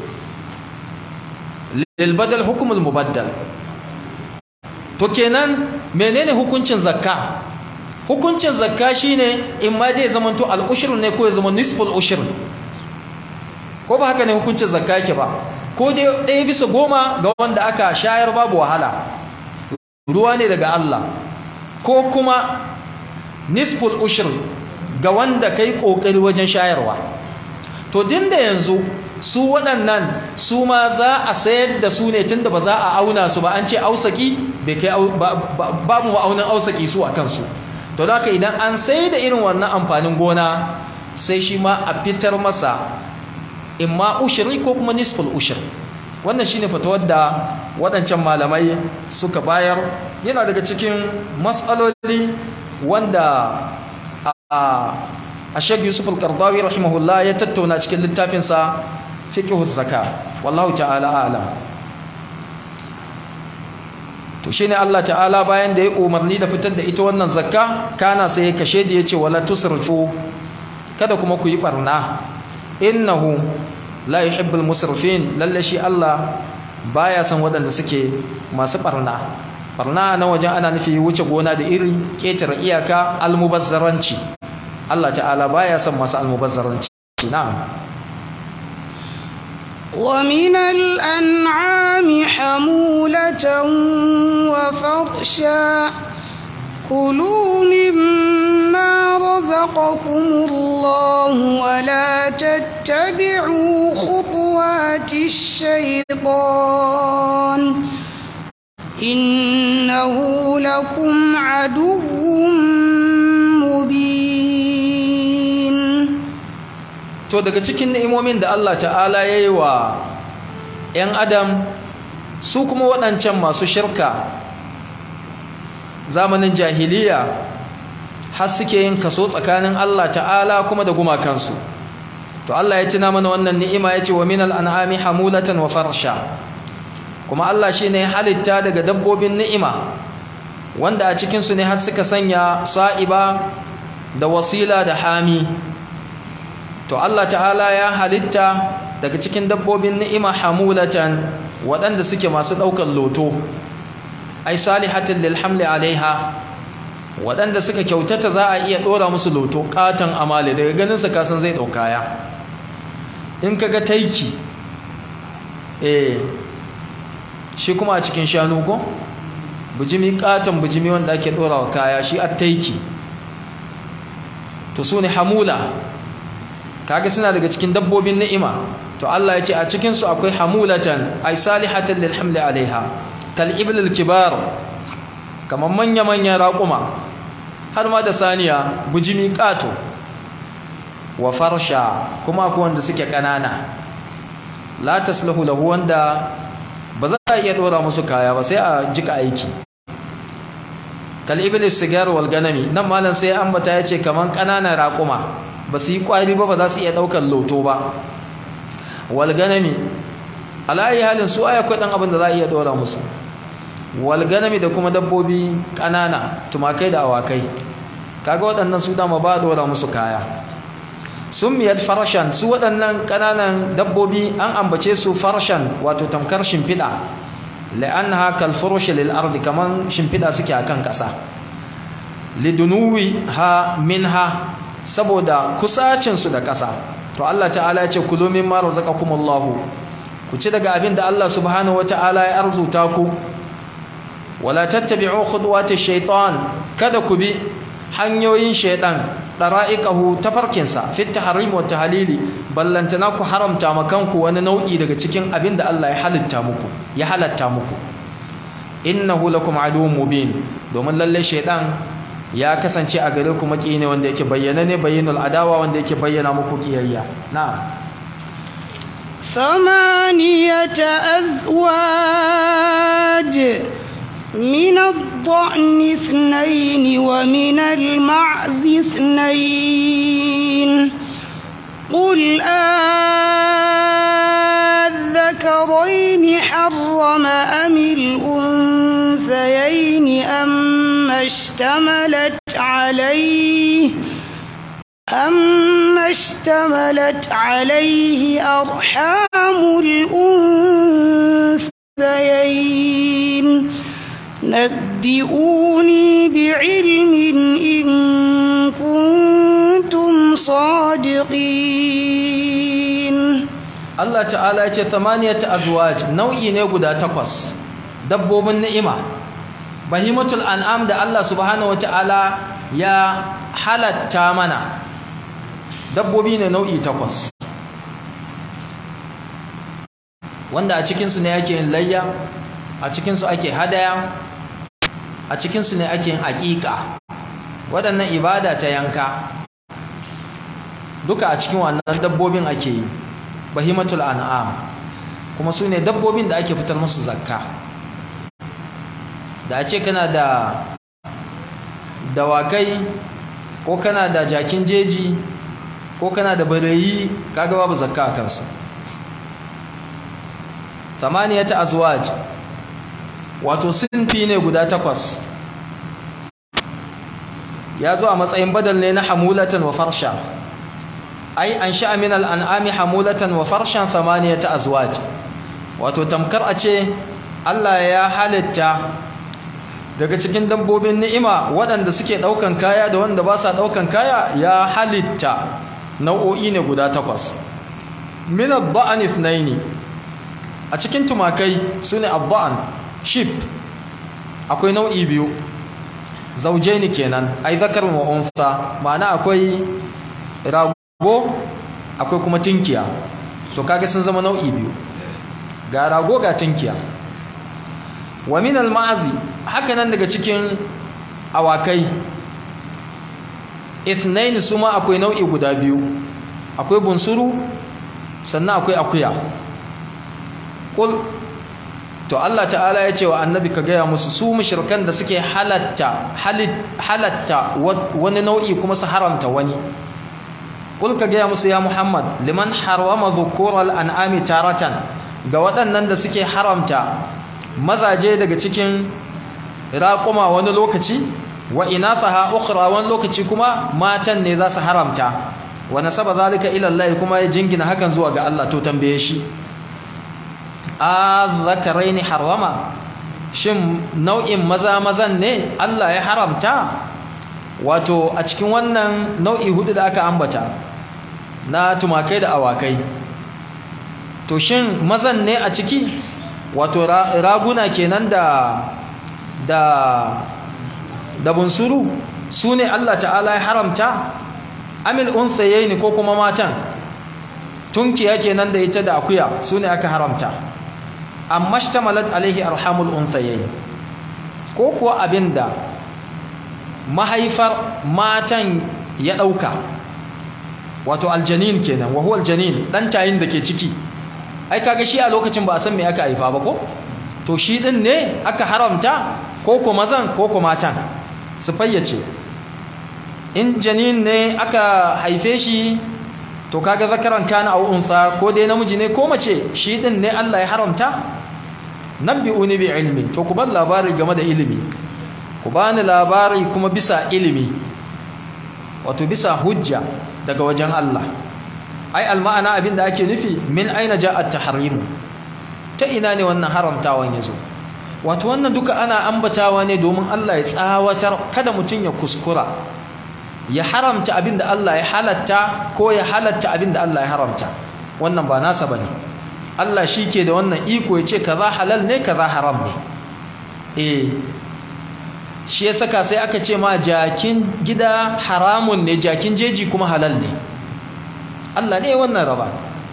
lil badal hukm al mubaddal to kenan menene hukuncin zakka hukuncin zakka shine in ma dai zamanto al ushr ne ko ya zama nisful ushr ko ba haka ne hukuncin zakka yake ba ko dai ɗaya bisa goma ga wanda aka shayar babu wahala ruwa ne daga Allah ko kuma nisful ushr ga wanda kai kokari wajen shayarwa to dinda yanzu su waɗannan su ma za a sayar da su ne tunda ba za a auna su ba an ce ausaki bai kai babu ma'aunin ausaki su a kansu to da idan an sai da irin wannan amfanin gona sai shi ma a fitar masa imma ushiri ko kuma nisful ushir wannan shine fatawar da waɗancan malamai suka bayar yana daga cikin matsaloli wanda a shek yusuf al-qardawi rahimahullah ya tattauna cikin littafinsa fiqhu zaka wallahu ta'ala a'lam to shine Allah ta'ala bayan da ya umarni da fitar da ita wannan zakka kana sai ya kashe da yace wala tusrifu kada kuma ku yi barna innahu la yuhibbul musrifin lalle shi Allah baya san waɗanda suke masu barna barna na wajen ana nufi wuce gona da iri ketare iyaka almubazzaranci Allah ta'ala baya san masu almubazzaranci na'am ومن الأنعام حمولة وفرشا كلوا مما رزقكم الله ولا تتبعوا خطوات الشيطان إنه لكم عدو مبين to daga cikin ni'imomin da Allah ta'ala ya yi wa 'yan adam su kuma waɗancan masu shirka zamanin jahiliya har suke yin kaso tsakanin Allah ta'ala kuma da gumakansu to Allah ya tuna mana wannan ni'ima ya ce wa minal an'ami hamulatan wa farsha kuma Allah shi ne halitta daga dabbobin ni'ima wanda a cikinsu ne har suka sanya sa'iba da wasila da hami to Allah ta'ala ya halitta daga cikin dabbobin ni'ima hamulatan waɗanda suke masu ɗaukar loto ai salihatin lil hamli alaiha waɗanda suka kyautata za a iya ɗora musu loto ƙaton amale daga ganinsa kasan zai ɗaukaya in ka ga taiki eh shi kuma a cikin shanu ko bijimi ƙaton bijimi wanda ake ɗora wa kaya shi a taiki to su ne hamula kaga suna daga cikin dabbobin ni'ima to Allah ya ce a cikinsu akwai hamulatan ay salihatan lil hamli alaiha kal iblil kibar kamar manya manya raƙuma har ma da saniya bujimi ƙato wa farsha kuma akwai wanda suke ƙanana la taslahu lahu wanda ba za a iya dora musu kaya ba sai a jika aiki kal iblis sigar wal ganami nan malam sai ambata yace kaman ƙananan raƙuma ba su yi kwari ba ba za su iya ɗaukar loto ba walganami alayi halin su aya akwai ɗan abin da za a iya ɗora musu walganami da kuma dabbobi ƙanana tumakai da awakai kaga waɗannan su dama ba a ɗora musu kaya sun miyar farshan su waɗannan ƙananan dabbobi an ambace su farshan wato tamkar shimfiɗa la'annaha kalfurushi lil ardi kaman shimfiɗa suke akan ƙasa lidunuwi ha minha saboda kusacinsu da ƙasa to Allah ta'ala ya ce kulu mimma razaqakumullahu ku ci daga abin da Allah subhanahu wata'ala ya arzuta ku wala tattabi'u khudwati shaitan kada ku bi hanyoyin shaitan dara'iqahu tafarkinsa fit tahrim wa tahlili ballantana ku haramta makanku wani nau'i daga cikin abin da Allah ya halitta muku ya halatta muku innahu lakum aduwwun mubin domin lalle shaitan ya kasance a gare ku maki ne wanda yake bayyana ne bayyinul adawa wanda yake bayyana muku kiyayya na'am ثمانية أزواج من الضأن اثنين ومن المعز اثنين قل آذكرين حرم أم الأنثيين الأنثيين أما اشتملت عليه أما اشتملت عليه أرحام الأنثيين نبئوني بعلم إن كنتم صادقين Allah ta'ala ya ce thamaniyat azwaj nau'i ne guda takwas dabbobin ni'ima bahimatul an'am da Allah subhanahu wata'ala ya halatta mana dabbobi ne nau'i takwas wanda a cikinsu ne ake yin layya a cikinsu ake hadaya a cikinsu ne ake yin aƙiƙa waɗannan ibada ta yanka duka a cikin wannan dabbobin ake yi bahimatul an'am kuma su ne dabbobin da ake fitar musu zakka da a ce kana da dawakai ko kana da jakin jeji ko kana da barayi kaga babu zakka a kansu tamaniyata azwaj wato sinfi ne guda takwas ya zo a matsayin badal ne na hamulatan wa farsha ai an sha'a min al'an'ami hamulatan wa farshan thamaniyata azwaj wato tamkar a ce Allah ya halitta daga cikin dabbobin ni'ima waɗanda suke ɗaukan kaya da wanda ba sa ɗaukan kaya ya halitta nau'o'i ne guda takwas min ad-da'an ithnaini a cikin tumakai sune ad-da'an sheep akwai nau'i biyu zaujaini kenan ai zakar wa unsa ma'ana akwai rago akwai kuma tinkiya to kaga sun zama nau'i biyu ga rago ga tinkiya wa min al-ma'zi haka nan daga cikin awakai ithnain suma akwai nau'i guda biyu akwai bunsuru sannan akwai akuya kul to Allah ta'ala ya ce wa annabi ka gaya musu su mushrikan da suke halatta halatta wani nau'i kuma su haramta wani kul ka gaya musu ya Muhammad liman harwama dhukural an'ami taratan ga waɗannan da suke haramta mazaje daga cikin raƙuma wani lokaci wa inathaha ukhra wani lokaci kuma matan ne za su haramta wa nasaba zalika ila Allah kuma ya jingina hakan zuwa ga Allah to tambaye shi azzakaraini harama shin nau'in maza mazan ne Allah ya haramta wato a cikin wannan nau'i hudu da aka ambata na tumakai da awakai to shin mazan ne a ciki wato raguna kenan da da da bunsuru su ne Allah ta'ala ya haramta amil unthayaini ko kuma matan tunkiya kenan da ita da akuya su ne aka haramta amma shtamalat alaihi arhamul unthayayn ko kuwa abinda mahaifar matan ya dauka wato aljanin kenan wa huwa aljanin dan tayin da ke ciki ai kaga shi a lokacin ba a san me aka haifa ba ko to shi din ne aka haramta ko ko mazan ko ko matan su fayyace in janin ne aka haife shi to kaga zakaran kana aw unsa ko dai namiji ne ko mace shi din ne Allah ya haramta nabbi'uni bi ilmin to ku ban labari game da ilimi ku bani labari kuma bisa ilimi wato bisa hujja daga wajen Allah ai alma'ana abinda ake nufi min aina ja'a at-tahrim ta ina ne wannan haramtawan yazo wato wannan duka ana ambatawa ne domin Allah ya tsawatar kada mutun ya kuskura ya haramta abinda Allah ya halatta ko ya halatta abinda Allah ya haramta wannan ba nasa bane Allah shi ke da wannan iko ya ce kaza halal ne kaza haram ne eh shi ya saka sai aka ce ma jakin gida haramun ne jakin jeji kuma halal ne Allah ne wannan raba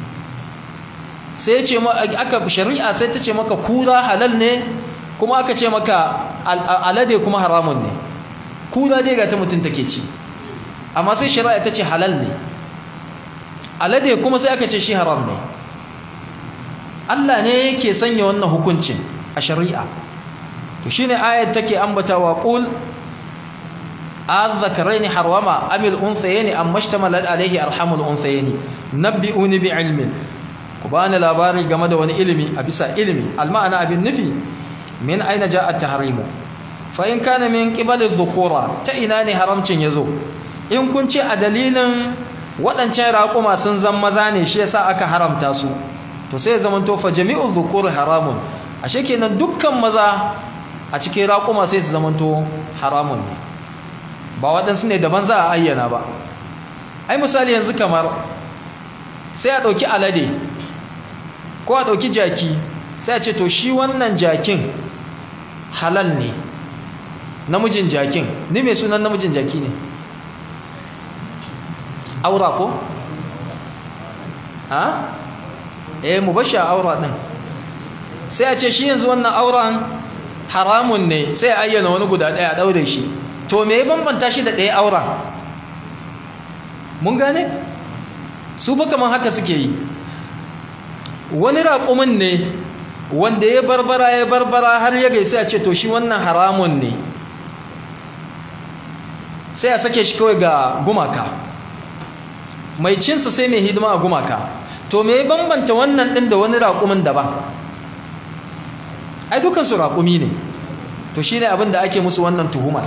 sai ya ce ma aka shari'a sai ta ce maka kura halal ne kuma aka ce maka alade kuma haramun ne kura dai ga ta mutum take ci amma sai shari'a ta ce halal ne alade kuma sai aka ce shi haram ne Allah ne yake sanya wannan hukuncin a shari'a to shine ayat take ambatawa qul azzakaraini harwama amil unthayni amma shtamalat alayhi arhamul unthayni nabbi'uni bi ilmin ku bani labari game da wani ilimi a bisa ilimi alma'ana abin nufi min aina ja'a tahrimu fa in kana min qibali dhukura ta ina ne haramcin yazo in kun ce a dalilin waɗancan raƙuma sun zan maza ne shi yasa aka haramta su to sai ya zamanto fa jami'u dhukur haramun ashe kenan dukkan maza a cikin raƙuma sai su zamanto haramun ne ba waɗansu ne daban za a ayyana ba ai misali yanzu kamar sai a ɗauki alade ko a ɗauki jaki sai a ce to shi wannan jakin halal ne namijin jakin ni mai sunan namijin jaki ne aura ko? ha? eh mu bashi a aura ɗin sai a ce shi yanzu wannan auren haramun ne sai a ayyana wani guda ɗaya a ɗaure shi to me ya bambanta shi da ɗaya auren mun gane? su ba kamar haka suke yi wani raƙumin ne wanda ya barbara ya barbara har ya gaisa a ce to shi wannan haramun ne sai a sake shi kawai ga gumaka mai cinsa sai mai hidima a gumaka to me ya bambanta wannan ɗin da wani raƙumin daban ai dukansu raƙumi ne to shi ne abin da ake musu wannan tuhumar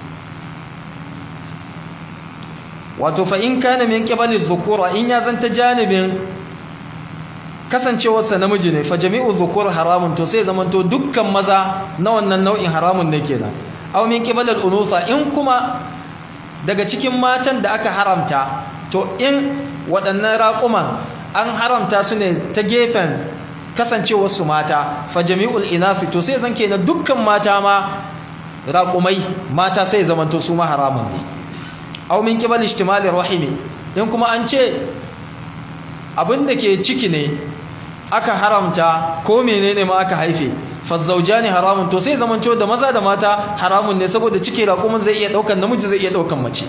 wato fa in kana min qibali dhukura in ya zanta janibin kasancewarsa namiji ne fa jami'u dhukur haramun to sai zamanto dukkan maza na wannan nau'in haramun ne kenan aw min qibali al-unutha in kuma daga cikin matan da aka haramta to in waɗannan raƙuman an haramta su ne ta gefen kasancewarsu mata fa jami'ul inafi to sai zan kenan dukkan mata ma raƙumai mata sai zamanto su ma haramun ne aw min qibal ihtimali rahimi in kuma an ce abin da ke ciki ne aka haramta ko menene ma aka haife fa zawjani haramun to sai zamanto da maza da mata haramun ne saboda ciki raƙumin zai iya daukan namiji zai iya daukan mace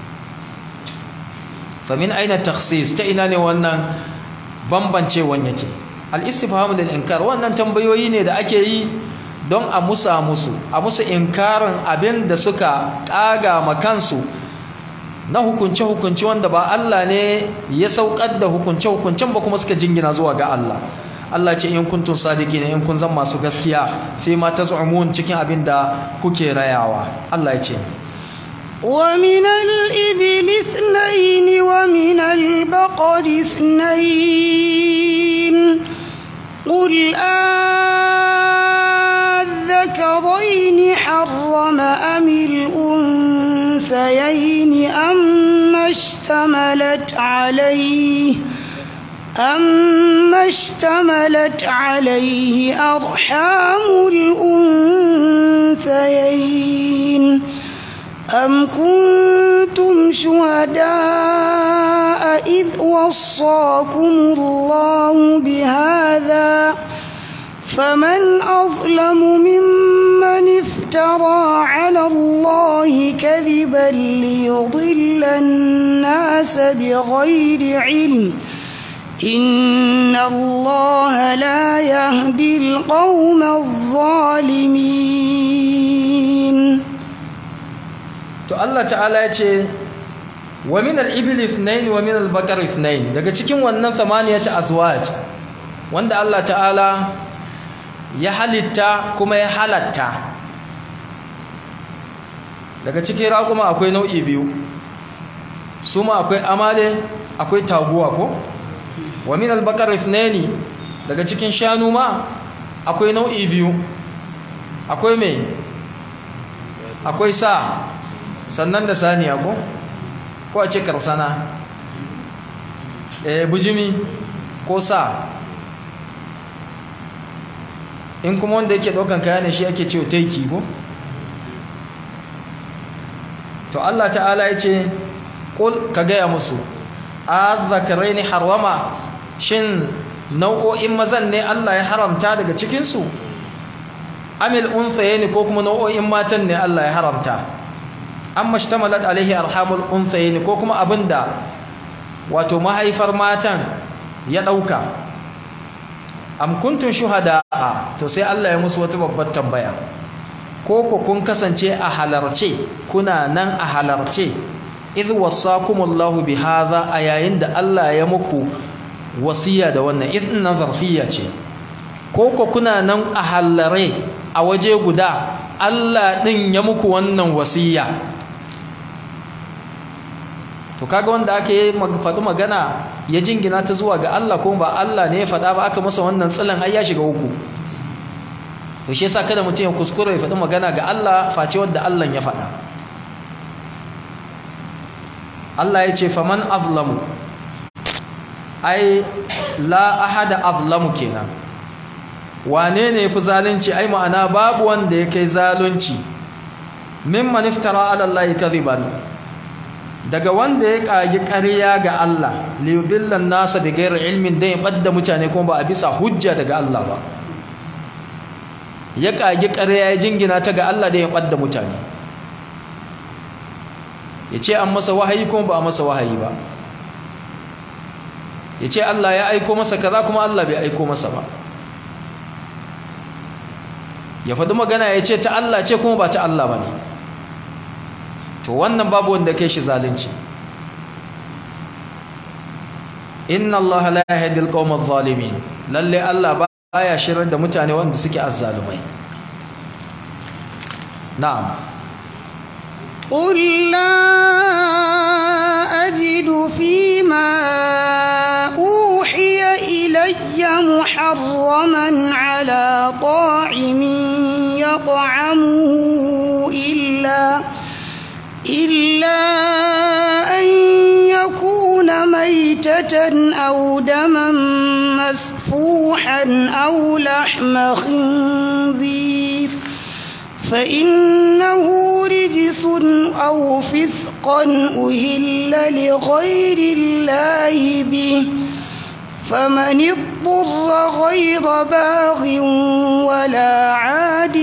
fa min aina takhsis ta ina ne wannan bambancewan yake al-istifham lil inkar wannan tambayoyi ne da ake yi don a musa musu a musu inkarin abin da suka kaga makansu na hukunce-hukunce wanda ba Allah ne ya saukar da hukunce-hukuncen ba kuma suka jingina zuwa ga Allah Allah ce in kuntun sadiki ne in kun zan masu gaskiya fi ma taz'umun cikin abin da kuke rayawa Allah ya ce ومن الإبل اثنين ومن البقر اثنين قل آذكرين حرم أم الأنثيين أما اشتملت عليه أما اشتملت عليه أرحام الأنثيين أم كنتم شهداء إذ وصاكم الله بهذا فمن أظلم ممن افترى على الله كذبا ليضل الناس بغير علم إن الله لا يهدي القوم الظالمين to Allah ta'ala ya ce wa min al-ibil ithnain wa min al-baqar ithnain daga cikin wannan thamaniyata azwaj wanda Allah ta'ala ya halitta kuma ya halatta daga cikin raƙuma akwai nau'i biyu su ma akwai amale akwai taguwa ko wa min al-baqar ithnain daga cikin shanu ma akwai nau'i biyu akwai me akwai sa sannan da saniya ko ko a ce karsana eh bujimi ko sa in kuma wanda yake daukan kaya ne shi ake cewa taiki ko to Allah ta'ala ya ce kul ka gaya musu azzakaraini harwama shin nau'o'in mazan ne Allah ya haramta daga cikinsu amil unsayeni ko kuma nau'o'in matan ne Allah ya haramta amma shtamalat alaihi arhamul unsayni ko kuma abinda wato mahaifar matan ya dauka am kuntum shuhada to sai Allah ya musu wata babbar tambaya ko ku kun kasance a halarce kuna nan a halarce idh wasakumullahu bihadha a yayin da Allah ya muku wasiya da wannan idh nan zarfiya ce ko ku kuna nan a halare a waje guda Allah ɗin ya muku wannan wasiya to kaga wanda aka yi faɗi magana ya jingina ta zuwa ga Allah kuma ba Allah ne ya faɗa ba aka masa wannan tsilan ai ya shiga uku to shi yasa kada mutum ya kuskure ya faɗi magana ga Allah face wanda Allah ya faɗa Allah ya ce faman azlamu ai la ahada azlamu kenan wane ne fi zalunci ai ma'ana babu wanda ya kai zalunci mimman iftara ala Allah kadhiban daga wanda ya kagi ƙarya ga Allah liyudillan nasa bi ghairi ilmin dan ya badda mutane kuma ba a bisa hujja daga Allah ba ya kagi ƙarya ya jingina ta ga Allah da ya badda mutane ya ce an masa wahayi kuma ba a masa wahayi ba ya ce Allah ya aiko masa kaza kuma Allah bai aiko masa ba ya faɗi magana ya ce ta Allah ce kuma ba ta Allah ba ne to wannan babu wanda kai shi zalunci inna Allah la yahdi al-qawma adh-dhalimin lalle Allah baya shirar da mutane wanda suke azzalumai na'am قل لا أجد فيما أوحي إلي محرما على طاعم يطعمه إلا إلا أن يكون ميتة أو دما مسفوحا أو لحم خنزير فإنه رجس أو فسقا أهل لغير الله به فمن اضطر غير باغ ولا عاد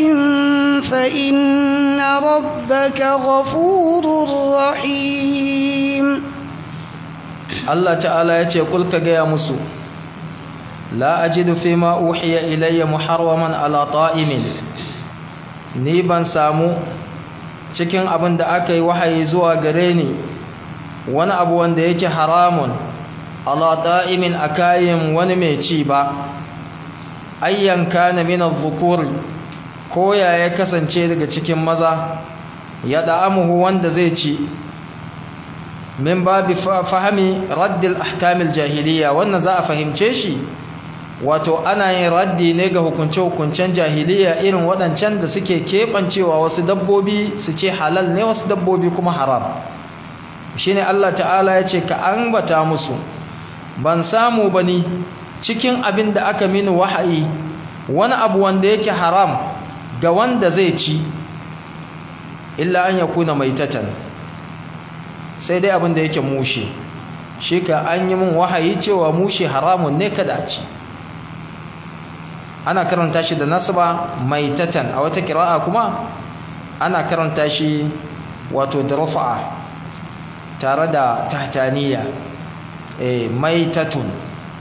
فإن ربك غفور رحيم Allah ta'ala ya ce kulka gaya musu la ajidu fi ma uhiya ilayya muharraman ala ta'imin ni ban samu cikin abin da aka yi wahayi zuwa gare ni wani abu wanda yake haramun ala ta'imin a kayan wani mai ci ba ayyan kana min adh-dhukur ko ya ya kasance daga cikin maza ya da'amuhu wanda zai ci min babi fahimi raddil ahkamil jahiliya wannan za a fahimce shi wato ana yin raddi ne ga hukunce-hukuncen jahiliya irin waɗancan da suke keɓancewa wasu dabbobi su ce halal ne wasu dabbobi kuma haram shi ne Allah ta'ala ya ce ka ambata musu ban samu ba ni cikin abin da aka mini wahayi wani abu wanda yake haram ga wanda zai ci illa an yakuna maitatan sai dai abin da yake mushe shi ka an yi min wahayi cewa mushe haramun ne kada a ci ana karanta shi da nasaba maitatan a wata kira'a kuma ana karanta shi wato da rufa'a tare da tahtaniya eh maitatun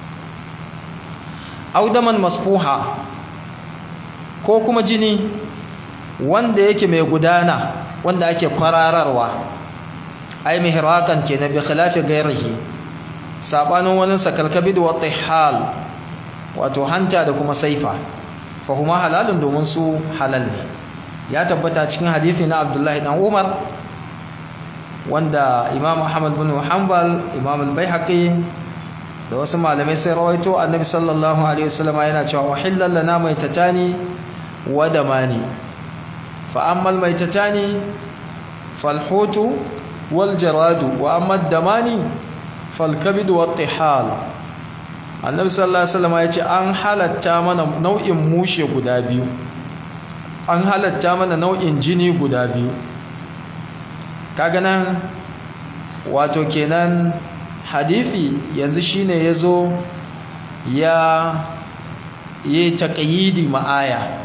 audaman masfuha ko kuma jini wanda yake mai gudana wanda ake kwarararwa ai mihrakan ke na bi khilafi gairihi sabanin wani sakalkabid wa tihal wato hanta da kuma saifa fa huma halalun domin su halal ne ya tabbata cikin hadisi na Abdullahi dan Umar wanda Imam Ahmad bin Hanbal Imam al-Baihaqi da wasu malamai sai rawaito Annabi sallallahu alaihi wasallam yana cewa uhillal lana maitatani wa damani fa ammal maitatani falhutu wal jaradu wa amma damani fal kabid wa tihal annabi sallallahu alaihi wasallam ya ce an halatta mana nau'in mushe guda biyu an halatta mana nau'in jini guda biyu kaga nan wato kenan hadisi yanzu shine yazo ya yi taqyidi ma'aya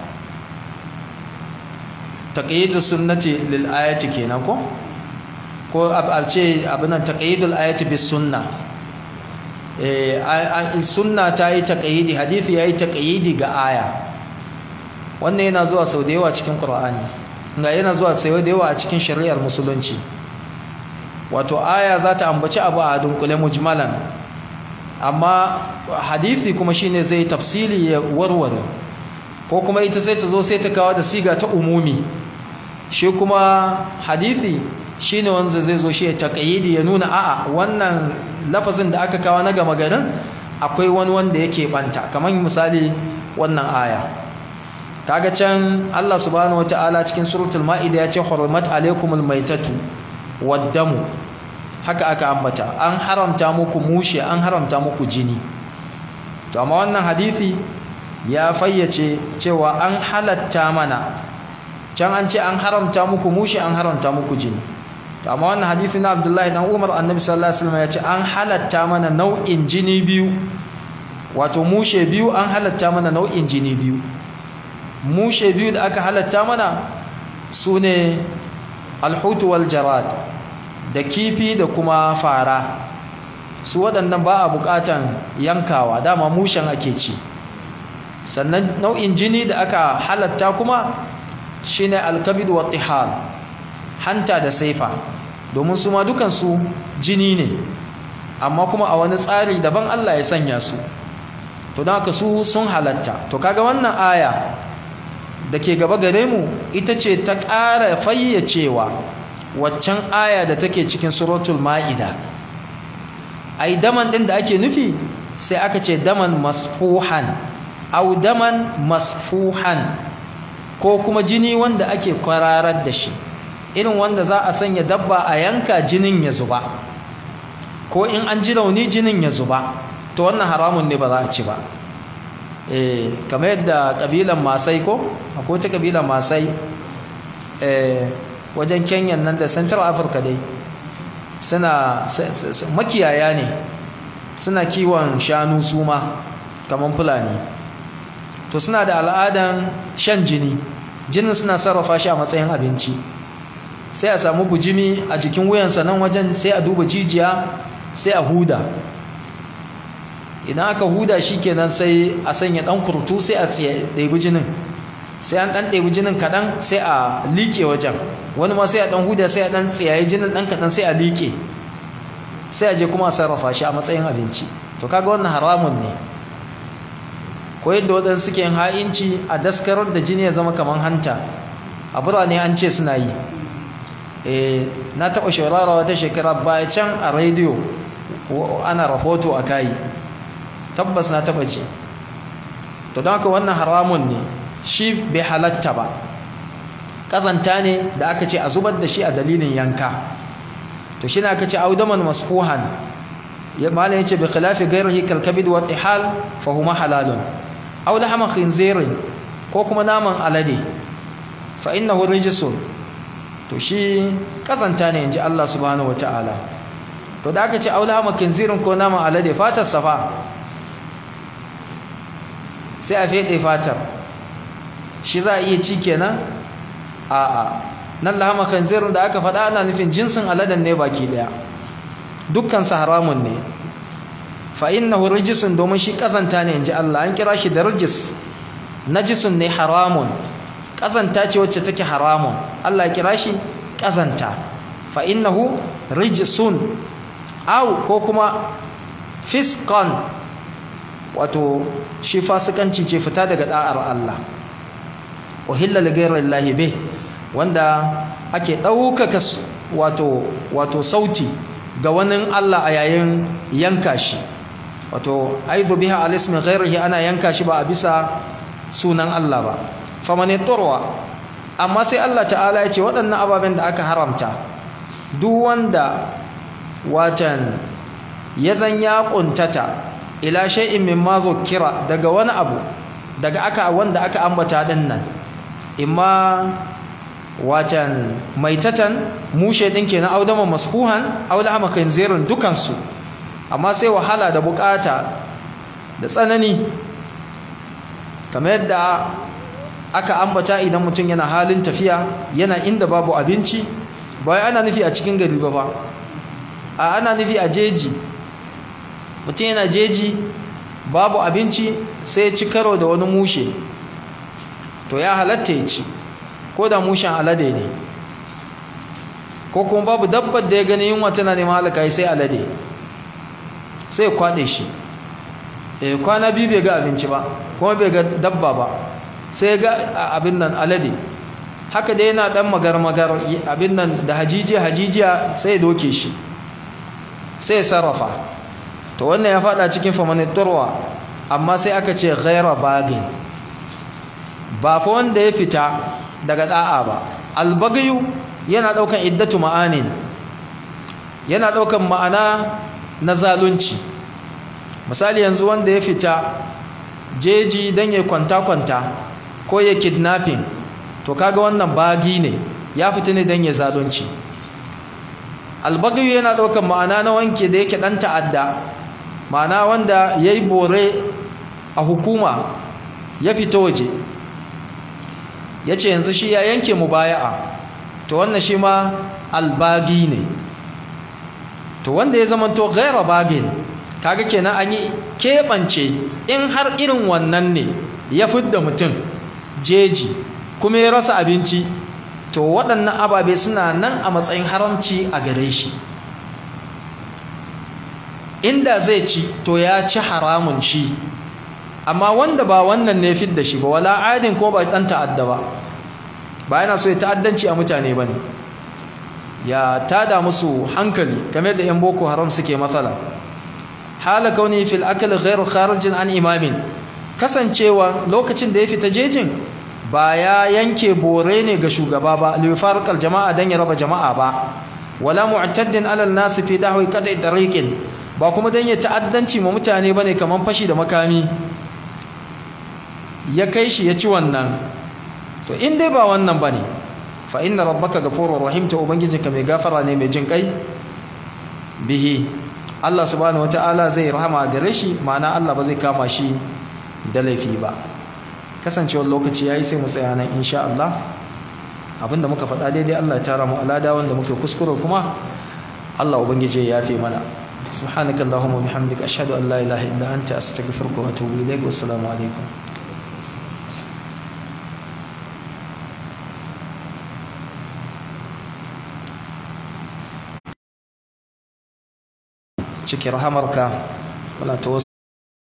taqyidu sunnati lil ayati kenan ko ko a ce abinan taqyidul ayati bis sunna eh sunna ta yi taqyidi hadisi yayi taqyidi ga aya wannan yana zuwa sau da yawa cikin qur'ani ga yana zuwa sau da yawa a cikin shari'ar musulunci wato aya za ta ambaci abu a dunkule mujmalan amma hadisi kuma shine zai tafsili ya warware ko kuma ita sai ta zo sai ta kawo da siga ta umumi shi kuma hadithi shine wanda zai zo shi ya taƙayyidi ya nuna a'a wannan lafazin da aka kawo na gama garin akwai wani wanda yake banta kamar misali wannan aya kaga can Allah subhanahu wataala cikin suratul maida ya ce hurmat alaikumul maitatu waddamu haka aka ambata an haramta muku mushe an haramta muku jini to amma wannan hadisi ya fayyace cewa an halatta mana can an ce an haramta muku mushe an haramta muku jini to amma wannan hadisi na Abdullahi dan Umar Annabi sallallahu alaihi wasallam ya ce an halatta mana nau'in jini biyu wato mushe biyu an halatta mana nau'in jini biyu mushe biyu da aka halatta mana sune alhutu wal jarad da kifi da kuma fara su waɗannan ba a buƙatan yankawa dama mushen ake ci sannan nau'in jini da aka halatta kuma shine alkabid wa tihal hanta da saifa domin su ma dukansu jini ne amma kuma a wani tsari daban Allah ya sanya su to don haka su sun halatta to kaga wannan aya da ke gaba gare mu ita ce ta ƙara fayyacewa waccan aya da take cikin suratul ma'ida ai daman din da ake nufi sai aka ce daman masfuhan au daman masfuhan ko kuma jini wanda ake kwararar da shi irin wanda za a sanya dabba a yanka jinin ya zuba ko in an ji rauni jinin ya zuba to wannan haramun ne ba za a ci ba eh kamar yadda kabilan masai ko akwai ta kabilan masai eh wajen Kenya nan da Central Africa dai suna makiyaya ne suna kiwon shanu suma kamar fulani to suna da al'adan shan jini jinin suna sarrafa shi a matsayin abinci sai a samu bujimi a jikin wuyansa nan wajen sai a duba jijiya sai a huda idan aka huda shi kenan sai a sanya ɗan kurtu sai a ɗaibi jinin sai an ɗan ɗaibi jinin kaɗan sai a liƙe wajen wani ma sai a ɗan huda sai a ɗan tsayayi jinin ɗan kaɗan sai a liƙe sai a je kuma a sarrafa shi a matsayin abinci to kaga wannan haramun ne ko yadda waɗansu suke yin ha'inci a daskarar da jini ya zama kamar hanta a birane an ce suna yi na taɓa shaurara wata shekara baya can a rediyo ana rahoto a kayi tabbas na taɓa ce to don haka wannan haramun ne shi bai halatta ba ƙazanta ne da aka ce a zubar da shi a dalilin yanka to shi ne aka ce audaman masfuhan malam ya ce bi khilafi gairihi kalkabid wa tihal fa huma halalun aw lahama khinzirin ko kuma naman alade fa innahu rijsun to shi kazanta ne inji Allah subhanahu wataala to da aka ce aw lahama khinzirin ko naman alade fatar safa sai a fede fatar shi za a iya ci kenan a a nan lahama khinzirin da aka faɗa ana nufin jinsin aladen ne baki daya dukkan sa haramun ne fa innahu rijisun domin shi kazanta ne inji Allah an kira shi da rijis najisun ne haramun kazanta ce wacce take haramun Allah ya kira shi kazanta fa innahu rijisun aw ko kuma fisqan wato shi fasikanci ce fita daga da'ar Allah uhilla li ghayri Allah bih wanda ake ɗaukaka wato wato sauti ga wani Allah a yayin yanka shi wato aidu biha alismi ghairihi ana yanka shi ba a bisa sunan Allah ba famani turwa amma sai Allah ta'ala ya ce waɗannan ababen da aka haramta duk wanda watan ya zan ya kuntata ila shay'in mimma zukira daga wani abu daga aka wanda aka ambata din nan imma watan maitatan mushe din kenan audama masfuhan aw lahama khinzirin dukansu amma sai wahala da bukata da tsanani kamar yadda aka ambata idan mutum yana halin tafiya yana inda babu abinci ba ana nufi a cikin gari ba ba a ana nufi a jeji mutum yana jeji babu abinci sai ya ci karo da wani mushe to ya halatta ya ci ko da mushen alade ne ko kuma babu dabbar da ya gani yunwa tana neman halaka sai alade sai kwaɗe shi e kwana biyu bai ga abinci ba kuma bai ga dabba ba sai ga abin nan alade haka dai yana dan magar-magar abin nan da hajijiya hajijiya sai ya doke shi sai ya sarrafa to wannan ya fada cikin famanitarwa amma sai aka ce ghaira bagin ba fa wanda ya fita daga da'a ba albagayu yana daukan iddatu ma'anin yana daukan ma'ana na zalunci misali yanzu wanda ya fita jeji dan ya kwanta-kwanta ko ya kidnapping to kaga wannan bagi ne ya fita ne dan ya zalunci albagayu yana daukan ma'ana na wanke da yake dan ta'adda ma'ana wanda yayi bore a hukuma ya fita waje ya ce yanzu shi ya yanke mu baya'a to wannan shi ma albagi ne to wanda ya zama to gaira bagin kaga kenan an yi keɓance in har irin wannan ne ya fidda mutum jeji kuma ya rasa abinci to waɗannan ababe suna nan a matsayin haramci a gare shi inda zai ci to ya ci haramun shi amma wanda ba wannan ne fidda shi ba wala adin ko ba dan ta'adda ba ba yana so ya ta'addanci a mutane bane ya tada musu hankali kamar da yan boko haram suke matsala hala kauni fil akl ghayr kharijin an imamin kasancewa lokacin da ya fita jejin ba ya yanke bore ne ga shugaba ba li farqal jama'a dan ya raba jama'a ba wala mu'taddin alal nas fi dahwi qad'i tariqin ba kuma dan ya ta'addanci ma mutane bane kaman fashi da makami ya kai shi ya ci wannan to in dai ba wannan bane fa inna rabbaka ghafurur rahim ta ubangijinka mai gafara ne mai jin kai bihi Allah subhanahu wataala zai rahama gare shi ma'ana Allah ba zai kama shi da laifi ba kasancewar lokaci yayi sai mu tsaya nan insha Allah abinda muka faɗa daidai Allah ya tara mu alada wanda muke kuskure kuma Allah ubangije ya yafe mana سبحانك اللهم وبحمدك أشهد أن لا إله إلا أنت أستغفرك وأتوب إليك والسلام عليكم cikin rahamarka muna ta wasu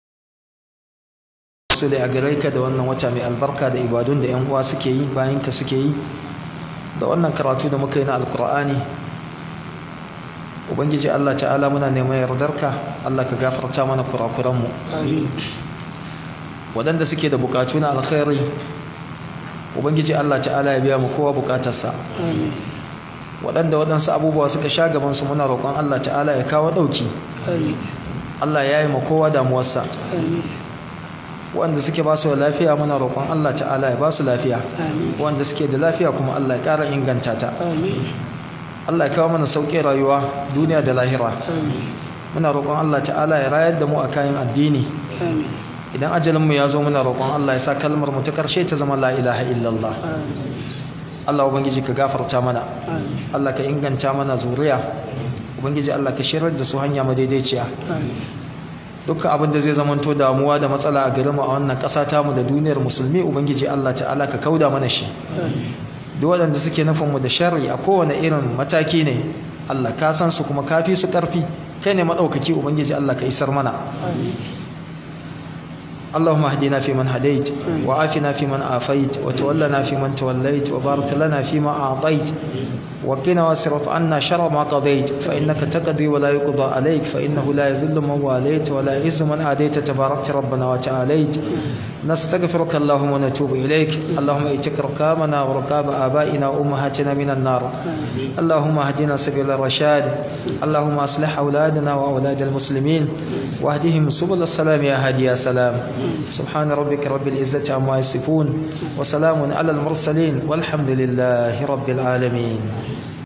da a gare ka da wannan wata mai albarka da ibadun da yan uwa suke yi bayan ka suke yi da wannan karatu da muka yi na alkur'ani ubangiji Allah ta'ala muna neman yardarka Allah ka gafarta mana kurakuranmu waɗanda suke da bukatu na alkhairi ubangiji Allah ta'ala ya biya mu kowa bukatarsa waɗanda waɗansu abubuwa suka sha gabansu muna roƙon Allah ta'ala ya kawo ɗauki Allah ya yi ma kowa damuwarsa wanda suke ba su da lafiya muna roƙon Allah ta'ala ya ba su lafiya wanda suke da lafiya kuma Allah ya ƙara inganta ta Allah ya kawo mana sauƙin rayuwa duniya da lahira muna roƙon Allah ta'ala ya rayar da mu a kayan addini idan ajalinmu ya zo muna roƙon Allah ya sa kalmar mu ta ƙarshe ta zama la ilaha illallah Allah ubangiji ka gafarta mana Allah ka inganta mana zuriya ubangiji Allah ka shirar da su hanya madaidaiciya dukkan abin da zai zamanto damuwa da matsala a garinmu a wannan ƙasa tamu da duniyar musulmi ubangiji Allah ta'ala ka kauda mana shi duk waɗanda suke nufinmu da sharri a kowane irin mataki ne Allah ka san su kuma kafi su ƙarfi kai ne maɗaukaki ubangiji Allah ka isar mana اللهم اهدنا فيمن هديت وعافنا فيمن عافيت وتولنا فيمن توليت وبارك لنا فيما أعطيت وقنا واصرف عنا شر ما قضيت فإنك تقضي ولا يقضى عليك فإنه لا يذل من واليت ولا يعز من آديت تباركت ربنا وتعاليت نستغفرك اللهم ونتوب إليك اللهم اتق ركابنا وركاب آبائنا وأمهاتنا من النار اللهم اهدنا سبيل الرشاد اللهم أصلح أولادنا وأولاد المسلمين واهدهم سبل السلام يا هادي يا سلام سبحان ربك رب العزة عما يصفون وسلام على المرسلين والحمد لله رب العالمين